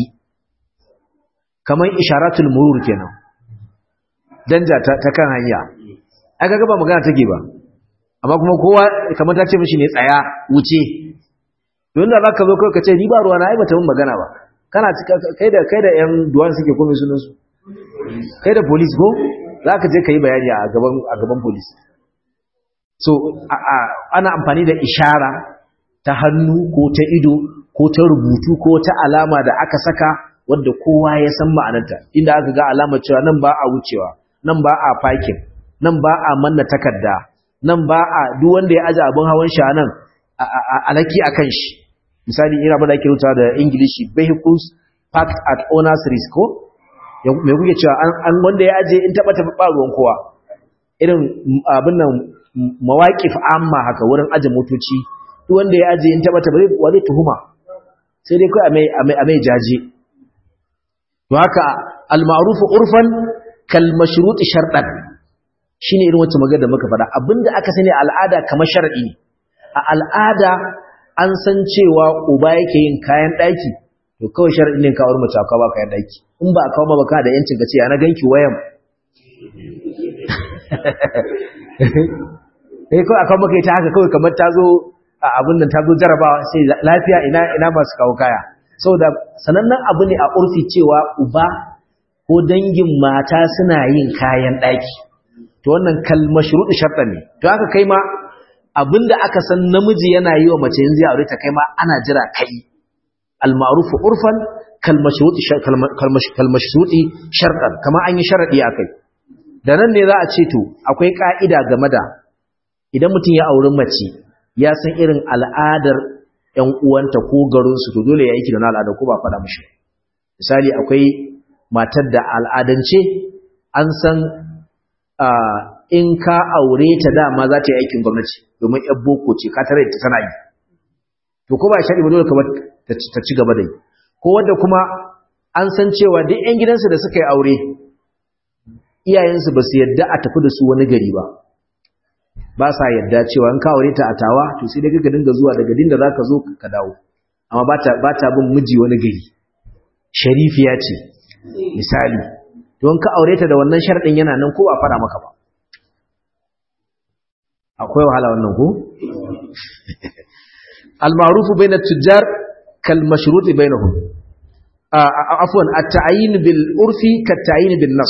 kamar isharatul murur kenan danja ta, ta kan hanya aka ga ba magana take ba amma kuma kowa kamar ta ce mishi ne tsaya wuce don da zaka zo kai ka ce ni ba ruwa na ai bata mun magana ba kana kai da kai da yan duwan suke komai sunan su kai da police ko zaka je kai bayani a gaban a gaban police so ana amfani da ishara ta hannu ko ta ido ko ta rubutu ko ta alama da aka saka wadda kowa ya san ma'anarta inda aka ga alamar cewa nan ba a wucewa nan ba a parking nan ba a manna takarda nan ba a duk wanda ya aje abin hawan shi nan alaki akan shi misali ina ba da ake rubuta da English vehicles parked at owner's risk ko me kuke cewa an wanda ya aje in taba tafi ba ruwan kowa irin abin nan mawaqif amma haka wurin aje motoci duk wanda ya aje in taba tafi wa zai tuhuma sai dai kai a mai a mai jaje to haka al-ma'ruf urfan kal mashruط shartan shine irin wacce magana da muka faɗa abinda aka sani al'ada kamar shar'i ne a al'ada an san cewa uba yake yin kayan daki to kawai shar'i ne kawar mace ka ba kayan daki in ba kawo ba baka da yancin ka ce ya na ganki wayan eh kawai akan maka ita haka kawai kamar ta zo a abin nan ta zo jarabawa sai lafiya ina ina masu kawo kaya saboda sanannen abu ne a urfi cewa uba ko dangin mata suna yin kayan ɗaki to wannan kalmar shuruɗi sharɗa ne to haka kai ma abinda aka san namiji yana yi wa mace yanzu ya aure ta kai ma ana jira kai al-ma'ruf urfan kalmar shuruɗi kalmar shuruɗi sharɗan kamar an yi sharaɗi akai da nan ne za a ce to akwai ka'ida game da idan mutum ya auri mace ya san irin al'adar ‘yan uwanta ko garinsu to dole ya yi da na al'ada ko ba faɗa mashi misali akwai matar da al'adance an san in ka aure ta dama za ta yi aikin gwamnati domin ‘yan boko ce ka tare ta tana yi to ko ba shaɗi ba dole kamar ta ci gaba da yi ko wadda kuma an san cewa duk ‘yan gidansu da suka yi aure iyayensu ba su yadda a tafi da su wani gari ba ba sa yadda cewa in ka aure ta a tawa to sai dai ka dinga zuwa daga dinda zaka zo ka dawo amma ba ta ba ta bin miji wani gari sharifiya ce misali to in ka aure ta da wannan sharadin yana nan ko ba fara maka ba akwai wahala wannan ko al-ma'ruf bayna at-tujjar kal mashrut bainahum afwan at-ta'yin bil urfi kat ta'yin bin nas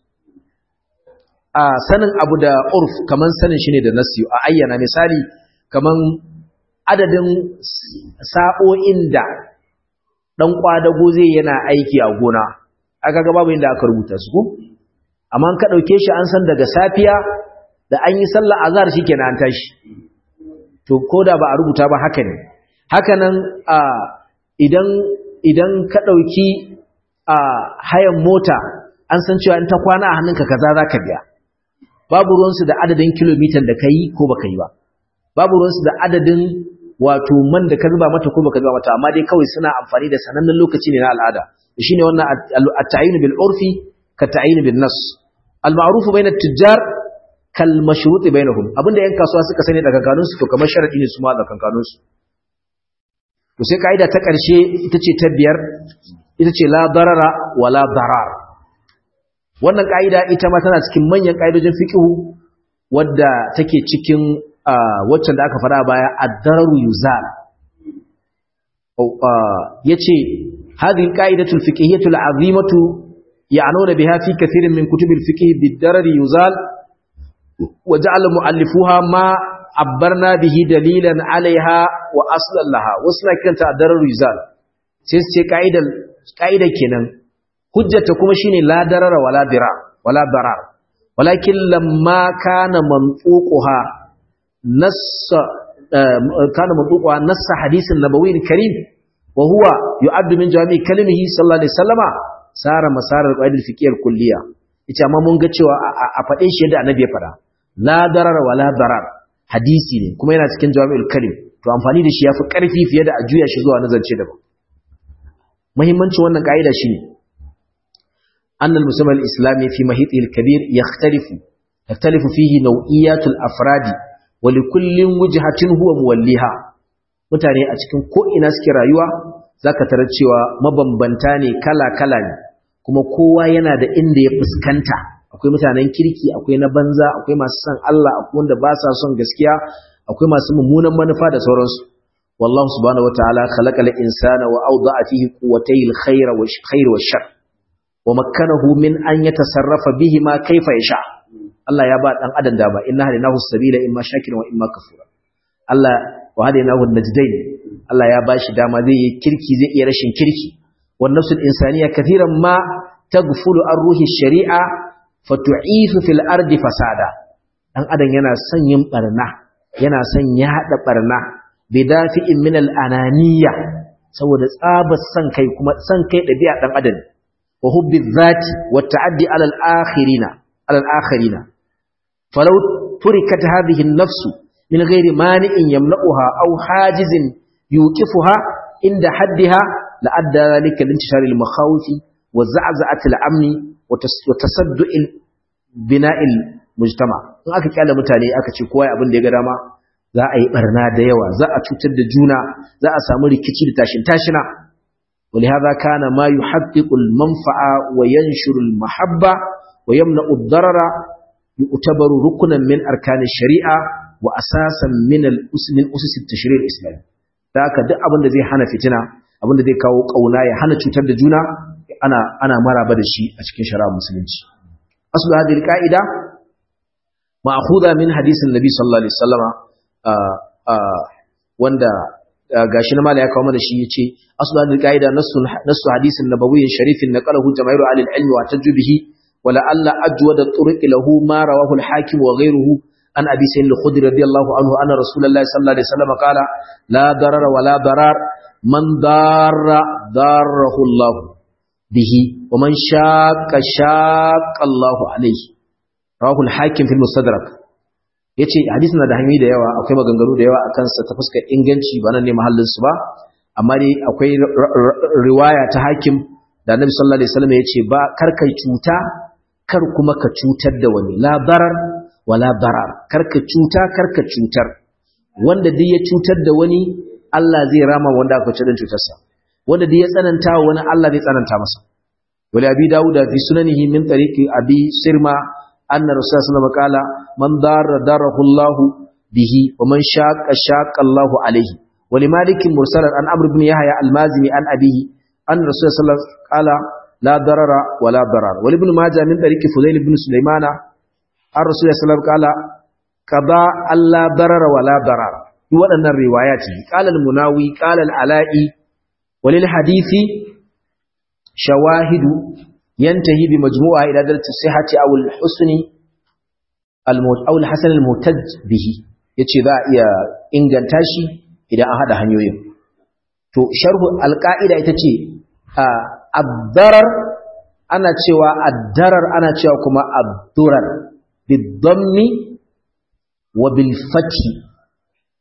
a sanin abu da urf kaman sanin shi ne da nasi a ayyana misali kaman adadin sa'o'in da dan kwadago zai yana aiki a gona aka ga babu inda aka rubuta su ko amma ka dauke shi an san daga safiya da an yi sallar azhar shikenan an tashi to koda ba a rubuta ba haka ne haka nan idan idan ka dauki hayan mota an san cewa in ta kwana a hannunka kaza zaka biya babu ruwansu da adadin kilomitan da ka yi ko ba ka yi ba babu ruwansu da adadin wato man da ka zuba mata ko baka zuba mata amma dai kawai suna amfani da sanannen lokaci ne na al'ada shine wannan at-ta'yin bil urfi ka ta'yin bin nas al-ma'ruf bayna at-tujjar kal mashrut bainahum abinda yan kasuwa suka sani daga kanun su to kamar sharadi ne su ma da kanun su to sai kaida ta karshe ita ce ta biyar ita ce la darara wala darar wannan kaida ita ma tana cikin manyan kaidojin fiqhu wadda take cikin waccan da aka fara baya ad-dararu yuzal yace hadhihi al-qa'idatu al-fiqhiyyatu al-'azimatu ya'nuna biha fi kathirin min kutub al-fiqh bid-darari yuzal wa ja'ala mu'allifuha ma abbarna bihi dalilan 'alayha wa aslan laha wasna kanta ad-dararu yuzal sai sai ka'idar ka'idar kenan hujjata kuma shine la darara wala dira wala darar walakin lamma kana manfuquha nass kana manfuquha nass hadithin nabawi karim wa huwa yu'addu min jami' kalimihi sallallahu alaihi wasallama sara masarar qaidul fiqhiyar kulliya ita amma mun ga cewa a fade shi yadda annabi ya fada la darara wala darar hadisi ne kuma yana cikin jami'ul kalim to amfani da shi yafi karfi fiye da a juya shi zuwa nazarce daban muhimmancin wannan kaida shine أن المسلم الإسلامي في محيطه الكبير يختلف يختلف فيه نوعيات الأفراد ولكل وجهة هو موليها mutane a cikin ko'ina suke rayuwa za ka tarar cewa mabambanta ne kala-kala ne kuma kowa yana da inda ya fuskanta akwai mutanen kirki akwai na banza akwai masu son Allah akwai wanda ba sa son gaskiya akwai masu mummunan manufa da sauransu wallahu subhanahu wataala khalaqal insana wa awda'a fihi quwwatay al-khayr wa khair wa shar wa makkanahu min an yatasarrafa bihi ma kaifa yasha Allah ya ba dan adam dama inna hadinahu sabila imma shakiran wa imma kafura Allah wa hadinahu najdain Allah ya bashi dama zai yi kirki zai iya rashin kirki wan nafsul insaniya kathiran ma taghfulu an ruhi shari'a fatu'ifu fil ardi fasada dan adam yana son yin barna yana son ya hada barna bidafi'in min al ananiya saboda tsabar san kai kuma san kai dabi'a dan adam وحب الذات والتعدي على الآخرين على الآخرين فلو تركت هذه النفس من غير مانع يمنعها أو حاجز يوقفها عند حدها لأدى ذلك لانتشار المخاوف وزعزعة الأمن وتصدع بناء المجتمع in aka kyale mutane aka ce kowa abin da ya ga dama za a yi barna da yawa za a cutar da juna za a samu rikici da tashin tashina ولهذا كان ما يحقق المنفعة وينشر المحبة ويمنع الضرر يعتبر ركنا من أركان الشريعة وأساسا من الأسس من أسس التشريع الإسلامي ذاك duk abin da zai hana fitina abin da zai kawo kauna ya hana cutar da juna ana ana maraba da shi a cikin shari'ar musulunci aslu hadhihi alqaida ma'khudha min hadisin nabi sallallahu alaihi wasallama wanda gashi na mala ya kawo mana shi yace aslu hadhihi qaida nassu nassu hadisin nabawiyyin sharifin naqalahu jamaahiru ahli al-ilm wa tajbihi wa la'alla ajwada turuq lahu ma rawahu al-hakim wa ghayruhu an abi sayyid al-khudri radiyallahu anhu anna rasulullahi sallallahu alaihi wasallam qala la darara wa la darar man darra darahu Allah bihi wa man shaqqa shaqqa Allah alayhi rawahu al-hakim fi al-mustadrak yace hadisin da hanyoyi da yawa akwai maganganu da yawa akan sa ta fuskar inganci ba nan ne mahallin su ba amma dai akwai riwaya ta hakim da Annabi sallallahu alaihi wasallam yace ba kar kai cuta kar kuma ka cutar da wani la darar wala darar kar ka cuta kar ka cutar wanda duk ya cutar da wani Allah zai rama wanda aka cutar da cutarsa wanda duk ya tsananta wani Allah zai tsananta masa wali abi dauda fi sunanihi min tariqi abi sirma أن رسول الله صلى الله عليه وسلم قال من دار داره الله به ومن شاق شاق الله عليه ولمالك مرسلا عن عمرو بن يحيى المازني عن أبيه أن رسول الله صلى الله عليه وسلم قال لا ضرر ولا ضرر ولابن ماجه من طريق فضيل بن سليمان عن رسول الله صلى الله عليه وسلم قال قضى ألا ضرر ولا ضرر وأن الروايات قال المناوي قال العلائي وللحديث شواهد ينتهي بمجموعة إلى درجة الصحة أو الحسن أو الحسن المهتج به yace za a iya inganta shi idan an hada hanyoyin to sharhu alqaida ita ce ad-darar ana cewa ad-darar ana cewa kuma ad-durar bid-dammi wa bil fathi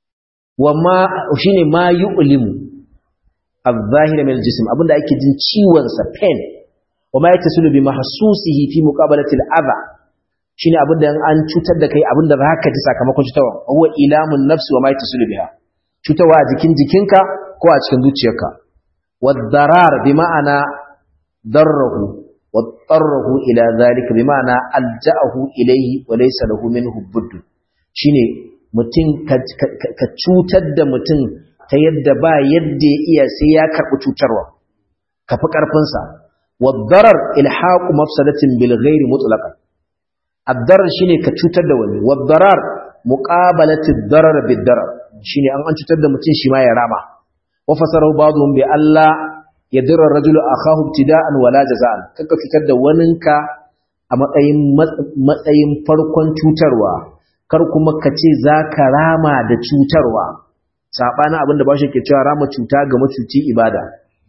wa ma shine ma yu'limu al-zahira min al-jism abinda ake jin ciwon sa pain wa ma yatasulu bi mahsusihi fi muqabalati al-adha shine abinda an cutar da kai abinda zaka ji sakamakon cutarwa huwa ilamun nafsi wa ma yatasulu biha cutarwa a jikin jikinka ko a cikin zuciyarka wad-darar bi ma'ana darrahu واضطره إلى ذلك بمعنى ألجأه إليه وليس له منه بد shine mutum ka cutar da mutum ta yadda ba yadda ya iya sai ya karɓi cutarwa ka fi ƙarfinsa waddarar ilhaku mafsadatin bil ghairi mutlaqan addarar shine ka cutar da wani waddarar muqabalati darar bid darar shine an an cutar da mutum shi ma ya rama wa fasarahu ba'dhum bi Allah yadurra rajulu akahu ibtida'an wala jaza'an kaka fitar da waninka a matsayin matsayin farkon cutarwa kar kuma ka ce zaka rama da cutarwa sabanin abinda ba shi ke cewa rama cuta ga macuci ibada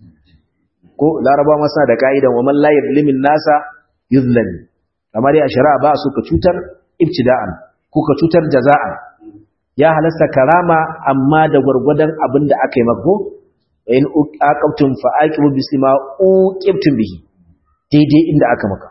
ko laraba masa da ka'idan wa man la yuzlimin nasa yuzlami amma dai a shari'a ba su ka cutar ibtida'an ko ka cutar jaza'an ya halasta karama amma da gwargwadon abinda aka yi mako in aqabtum fa aqibu bislima uqibtum bihi daidai inda aka maka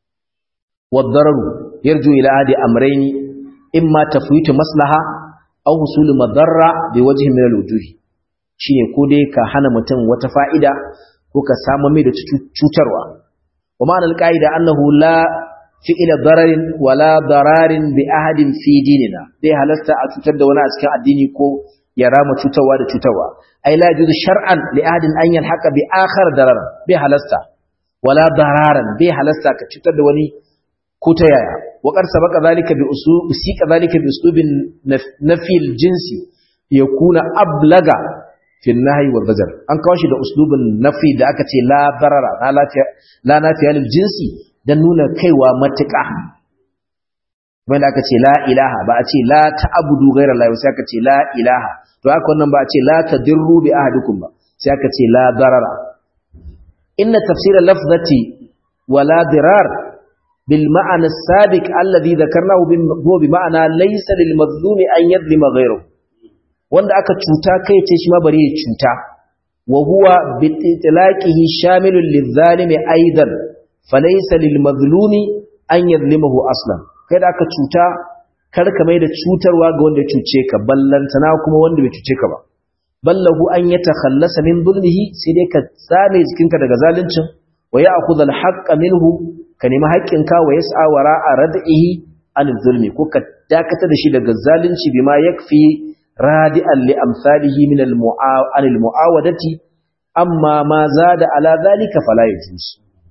wadararu yarju ila hadi amrayn imma tafwitu maslaha aw husul madarra bi wajhi min alwujuh shine ko dai ka hana mutum wata fa'ida ko ka samu mai da cutarwa wa ma'ana alqaida annahu la fi'ila dararin wala dararin bi ahadin fi dinina dai halasta a cutar da wani a cikin addini ko ya rama cutarwa da cutarwa ai la yajuzu shar'an li ahadin an yalhaqa bi akhar darar bi halasta wala dararan bi halasta ka cutar da wani ko ta yaya wa qad sabaqa zalika bi usul sika zalika bi uslubin nafi jinsi yakuna ablaga fi nahyi wal bajar an kawo shi da uslubin nafi da aka ce la darara la lafiya la nafiya lil jinsi dan nuna kaiwa matuƙa wanda aka ce la ilaha ba a ce la ta'budu ghayra Allah sai aka ce la ilaha to haka wannan ba a ce la tadirru bi ahadikum ba sai aka ce la darara inna tafsira lafzati wa la dirar bil ma'ana as-sabiq alladhi dhakarnahu huwa bi ma'ana laysa lil mazlumi an yadlima ghayrahu wanda aka cuta kai ce shi ma bari ya cuta wa huwa bi itlaqihi shamilun lil zalimi aidan falaysa lil mazlumi an yadlimahu aslan kai da aka cuta kar ka mai da cutarwa ga wanda ya cuce ka ballantana kuma wanda bai cuce ka ba ballahu an ya takhallasa min zulmihi sai dai ka tsame jikinka daga zaluncin wa ya'khudha al-haqqa minhu ka nemi haƙƙinka wa yas'a wara'a rad'ihi an zulmi ko ka dakata da shi daga zalunci bima yakfi radi'an li amsalihi min al-mu'awadati amma ma zada ala zalika fala yajuz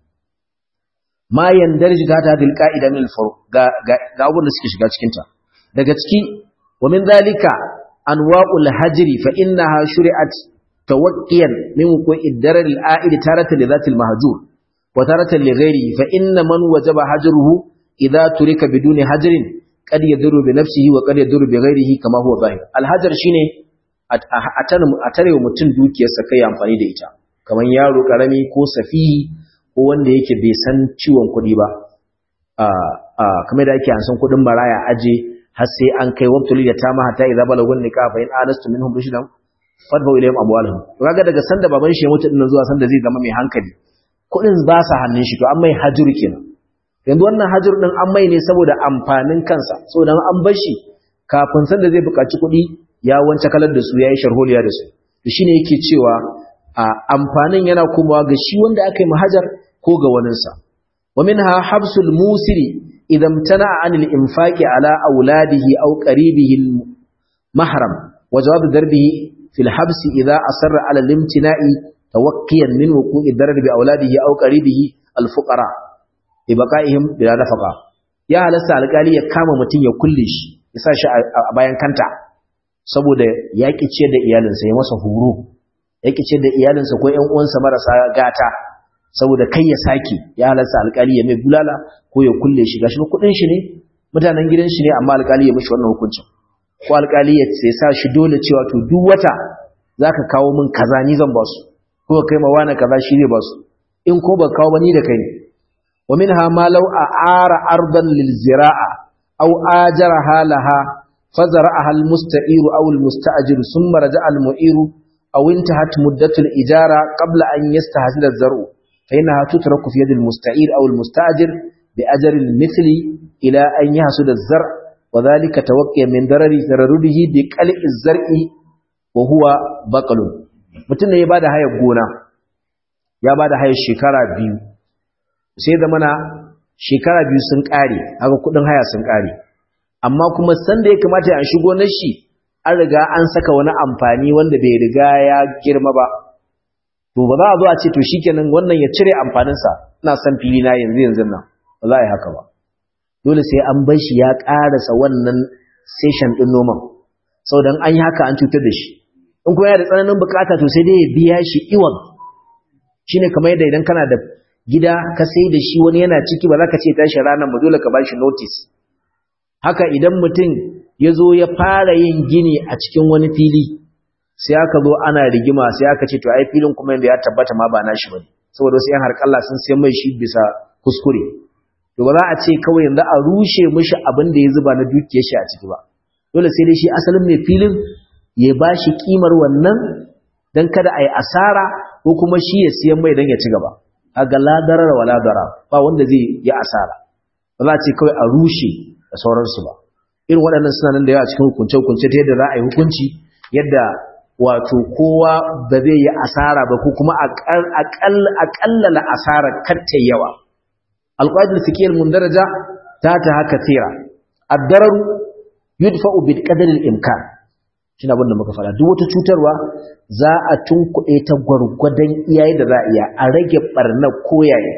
ma yandarji ta ta hadil qa'ida min al-furu ga ga abun da suke shiga cikin ta daga ciki wa min zalika anwa'ul hajri fa innaha shuri'at tawaqqiyan min wuqu'i darar al-a'id taratan li dhati al-mahjur wa taratan li ghayrihi fa inna man wajaba hajruhu idha turika biduni hajrin qad yadurru bi nafsihi wa qad yadurru bi ghayrihi kama huwa zahir al-hajar shine a tare wa mutum dukiyarsa kai amfani da ita kamar yaro karami ko safihi ko wanda yake bai san ciwon kuɗi ba kamar da ake ansan kuɗin maraya aje har sai an kai wabtuli da ta mahata idza balagun nikah fa in anastu minhum rushdan fadbu ilayhim amwalahum to kaga daga sanda baban shi ya mutu dinnan zuwa sanda zai zama mai hankali kuɗin ba sa hannun shi to an mai hajur kenan yanzu wannan hajur din an mai ne saboda amfanin kansa saboda an bar shi kafin sanda zai buƙaci kuɗi ya wance kalar da su yayi sharholiya da su to shine yake cewa amfanin yana komawa ga shi wanda aka yi mahajar ko ga waninsa wa minha habsul musiri idan tana anil infaqi ala auladihi aw qaribihi mahram wa jawab darbihi fil habs idha asarra ala limtina'i tawaqqiyan min wuqu'i darbi bi auladihi aw qaribihi al fuqara bi baqa'ihim bila nafaqa ya halasta alƙali ya kama mutun ya kulle shi ya sa shi a bayan kanta saboda ya ce da iyalinsa ya masa horo ya ce da iyalinsa ko ƴan uwansa marasa gata saboda kai ya sake ya halarsa alƙali ya mai bulala ko ya kulle shi gashi kuɗin shi ne mutanen gidan shi ne amma alƙali ya mishi wannan hukuncin ko alƙali ya sai sa shi dole cewa to duk wata zaka kawo min kaza ni zan ba su ko kai ma wani kaza shi zai ba su in ko ba kawo ba ni da kai ne wa minha ma law a'ara ardan lil zira'a aw ajaraha laha فزرعها المستعير أو المستأجر ثم رجع المؤير أو انتهت مدة الإجارة قبل أن يستحصل الزرع فإنها تترك في يد المستعير أو المستأجر بأجر المثل إلى أن يحصل الزرع وذلك توقي من ضرر ضرره بقلع الزرع وهو بقل mutum ne ya bada hayar gona ya bada hayar shekara biyu sai da mana shekara biyu sun kare haka kudin haya sun kare amma kuma sanda ya kamata ya shigo na shi an riga an saka wani amfani wanda bai riga ya girma ba to ba za a zo a ce to shikenan wannan ya cire amfaninsa ina son fili na yanzu yanzu nan ba za a yi haka ba dole sai an bar shi ya karasa wannan session din noman saboda an yi haka an cutar da shi in kuma yana da tsananin bukata to sai dai ya biya shi iwan shine kamar yadda idan kana da gida ka sai da shi wani yana ciki ba za ka ce tashi ranar ba dole ka ba shi notice haka idan mutum ya zo ya fara yin gini a cikin wani fili sai aka zo ana rigima sai aka ce to ai filin kuma yanda ya tabbata ma ba nashi bane saboda wasu yan harkalla sun sai mai shi bisa kuskure to ba za a ce kawai yanzu a rushe mishi abin da ya zuba na dukiyar shi a ciki ba dole sai dai shi asalin mai filin ya ba shi kimar wannan dan kada a yi asara ko kuma shi ya siyan mai dan ya ci gaba kaga la darar wala dara ba wanda zai yi asara ba za a ce kawai a rushe da sauransu ba irin waɗannan suna nan da yawa cikin hukunce-hukunce ta yadda za a yi hukunci yadda wato kowa ba zai yi asara ba ko kuma aƙallala asara katta yawa alƙwadin fikiyar mundaraja ta ta haka tsira addararu yudfa'u bil qadaril imkan shine abin da muka fara duk wata cutarwa za a tunkuɗe ta gwargwadon iyaye da za a iya a rage barna koyaye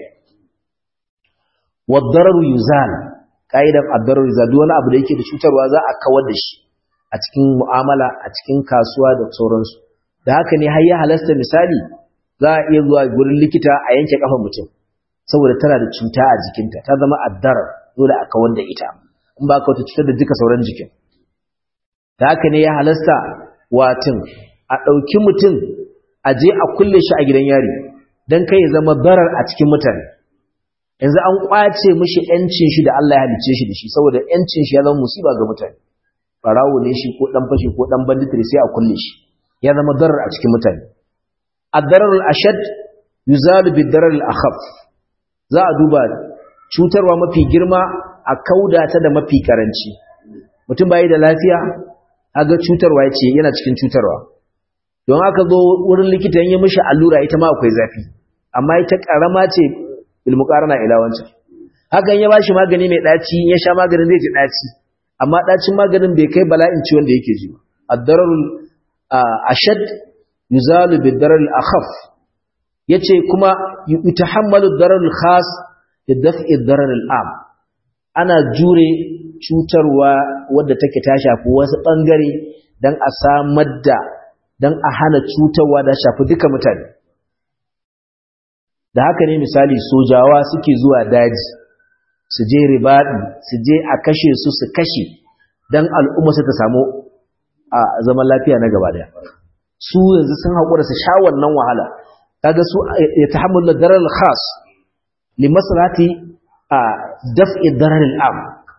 wadararu yuzal ka'idan addarar duk wani abu da yake da cutarwa za a kawar da shi a cikin mu'amala a cikin kasuwa da sauransu da haka ne har ya halasta misali za a iya zuwa gurin likita a yanke kafan mutum saboda tana da cuta a jikinta ta zama addarar dole a kawar da ita in ba ka wata cutar da duka sauran jikin da haka ne ya halasta watin a ɗauki mutum a je a kulle shi a gidan yari don kai ya zama darar a cikin mutane yanzu an kwace mishi yancin shi da Allah ya halice shi da shi saboda yancin shi ya zama musiba ga mutane barawo ne shi ko dan fashi ko dan banditri sai a kulle shi ya zama darar a cikin mutane ad-darar al-ashad yuzalu bid-darar al-akhaf za a duba cutarwa mafi girma a kauda ta da mafi karanci mutum bai da lafiya aga cutarwa yace yana cikin cutarwa don haka zo wurin likitan ya mishi allura ita ma akwai zafi amma ita karama ce bilmuqarana ila wancan hakan ya bashi magani mai daci ya sha maganin zai ji daci amma dacin maganin bai kai bala'in ciwon da yake ji ba ad-dararul ashad yuzalu bid-darar al-akhaf yace kuma yutahammalu ad-darar al-khas lidaf'i ad-darar al-am ana jure cutarwa wadda take ta shafi wasu bangare dan a samar da dan a hana cutarwa da shafi duka mutane da haka ne misali sojawa suke zuwa daji su je ribaɗi su je a kashe su su kashe don al'umma su ta samu a zaman lafiya na gaba daya su yanzu sun haƙura su sha wannan wahala kaga su ya ta hamul da darar khas li maslahati a daf'i darar al'am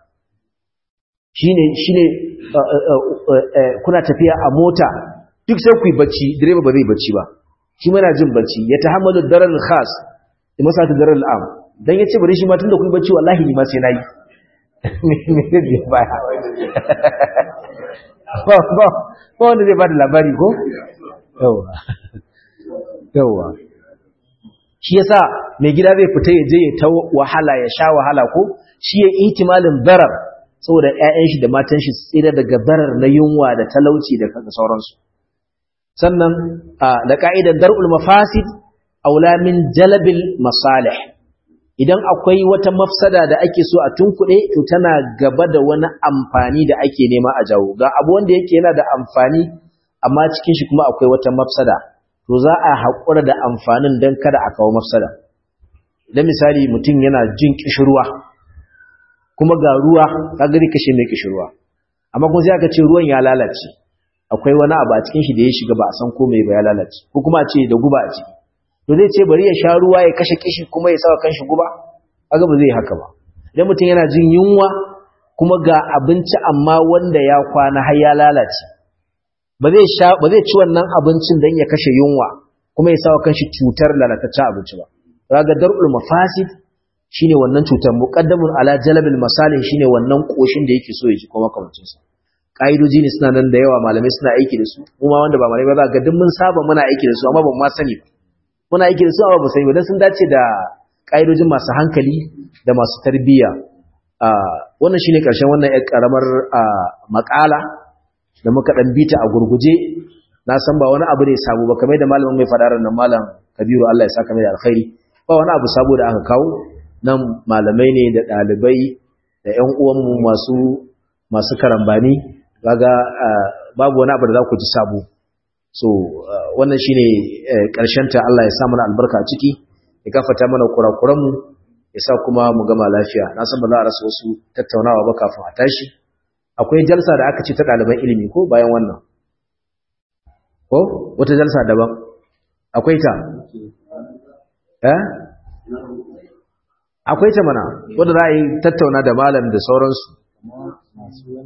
shine shine kuna tafiya a mota duk sai ku yi bacci direba ba zai bacci ba shi mana jin bacci ya tahammalu daral khas da masa ta daral am dan yace bari shi ma tunda kun bacci wallahi ni ma sai nayi me zai biya baya ba ba ba wanda zai bada labari ko yawa yawa shi yasa mai gida zai fita ya je ya ta wahala ya sha wahala ko shi ya ihtimalin darar saboda ƴaƴan shi da matan shi tsira daga darar na yunwa da talauci da sauransu sannan da ka'idan dar'ul mafasid aula min jalbil masalih idan akwai wata mafsada da ake so a tunkuɗe to tana gaba da wani amfani da ake nema a jawo ga abu wanda yake yana da amfani amma cikin shi kuma akwai wata mafsada to za a haƙura da amfanin don kada a kawo mafsada idan misali mutum yana jin kishirwa kuma ga ruwa ka gari kashe mai kishirwa amma kuma sai aka ce ruwan ya lalace akwai wani abu a cikin shi da ya shiga ba a san ko mai ba ya lalace ko kuma a ce da guba a ciki to zai ce bari ya sha ruwa ya kashe kishi kuma ya saka kanshi guba kaga ba zai haka ba idan mutum yana jin yunwa kuma ga abinci amma wanda ya kwana har ya lalace ba zai sha ba zai ci wannan abincin dan ya kashe yunwa kuma ya sawa kanshi cutar lalataccen abinci ba kaga dar'ul mafasid shine wannan cutar muqaddamun ala jalbil masalih shine wannan koshin da yake so ya ji kuma kamancin sa kaidoji ne suna nan da yawa malamai suna aiki da su kuma wanda ba malamai ba za ga duk mun saba muna aiki da su amma ban ma sani ba muna aiki da su amma ba sani ba dan sun dace da kaidojin masu hankali da masu tarbiyya wannan shine karshen wannan yar karamar makala da muka dan bita a gurguje na san ba wani abu ne sabo ba kamar da malamin mai fadarar nan malam Kabiru Allah ya saka mai alkhairi ba wani abu sabo da aka kawo nan malamai ne da ɗalibai da ƴan uwanmu masu masu karambani kaga babu wani abu da za ku ji sabo so wannan shine karshen ta Allah ya sa mana albarka a ciki ya gafarta mana kurakuranmu ya sa kuma mu gama lafiya na san ba za a rasa wasu tattaunawa ba kafin a tashi akwai jalsa da aka ce ta ɗaliban ilimi ko bayan wannan ko wata jalsa daban akwai ta eh akwai ta mana wanda za a yi tattauna da malam da sauransu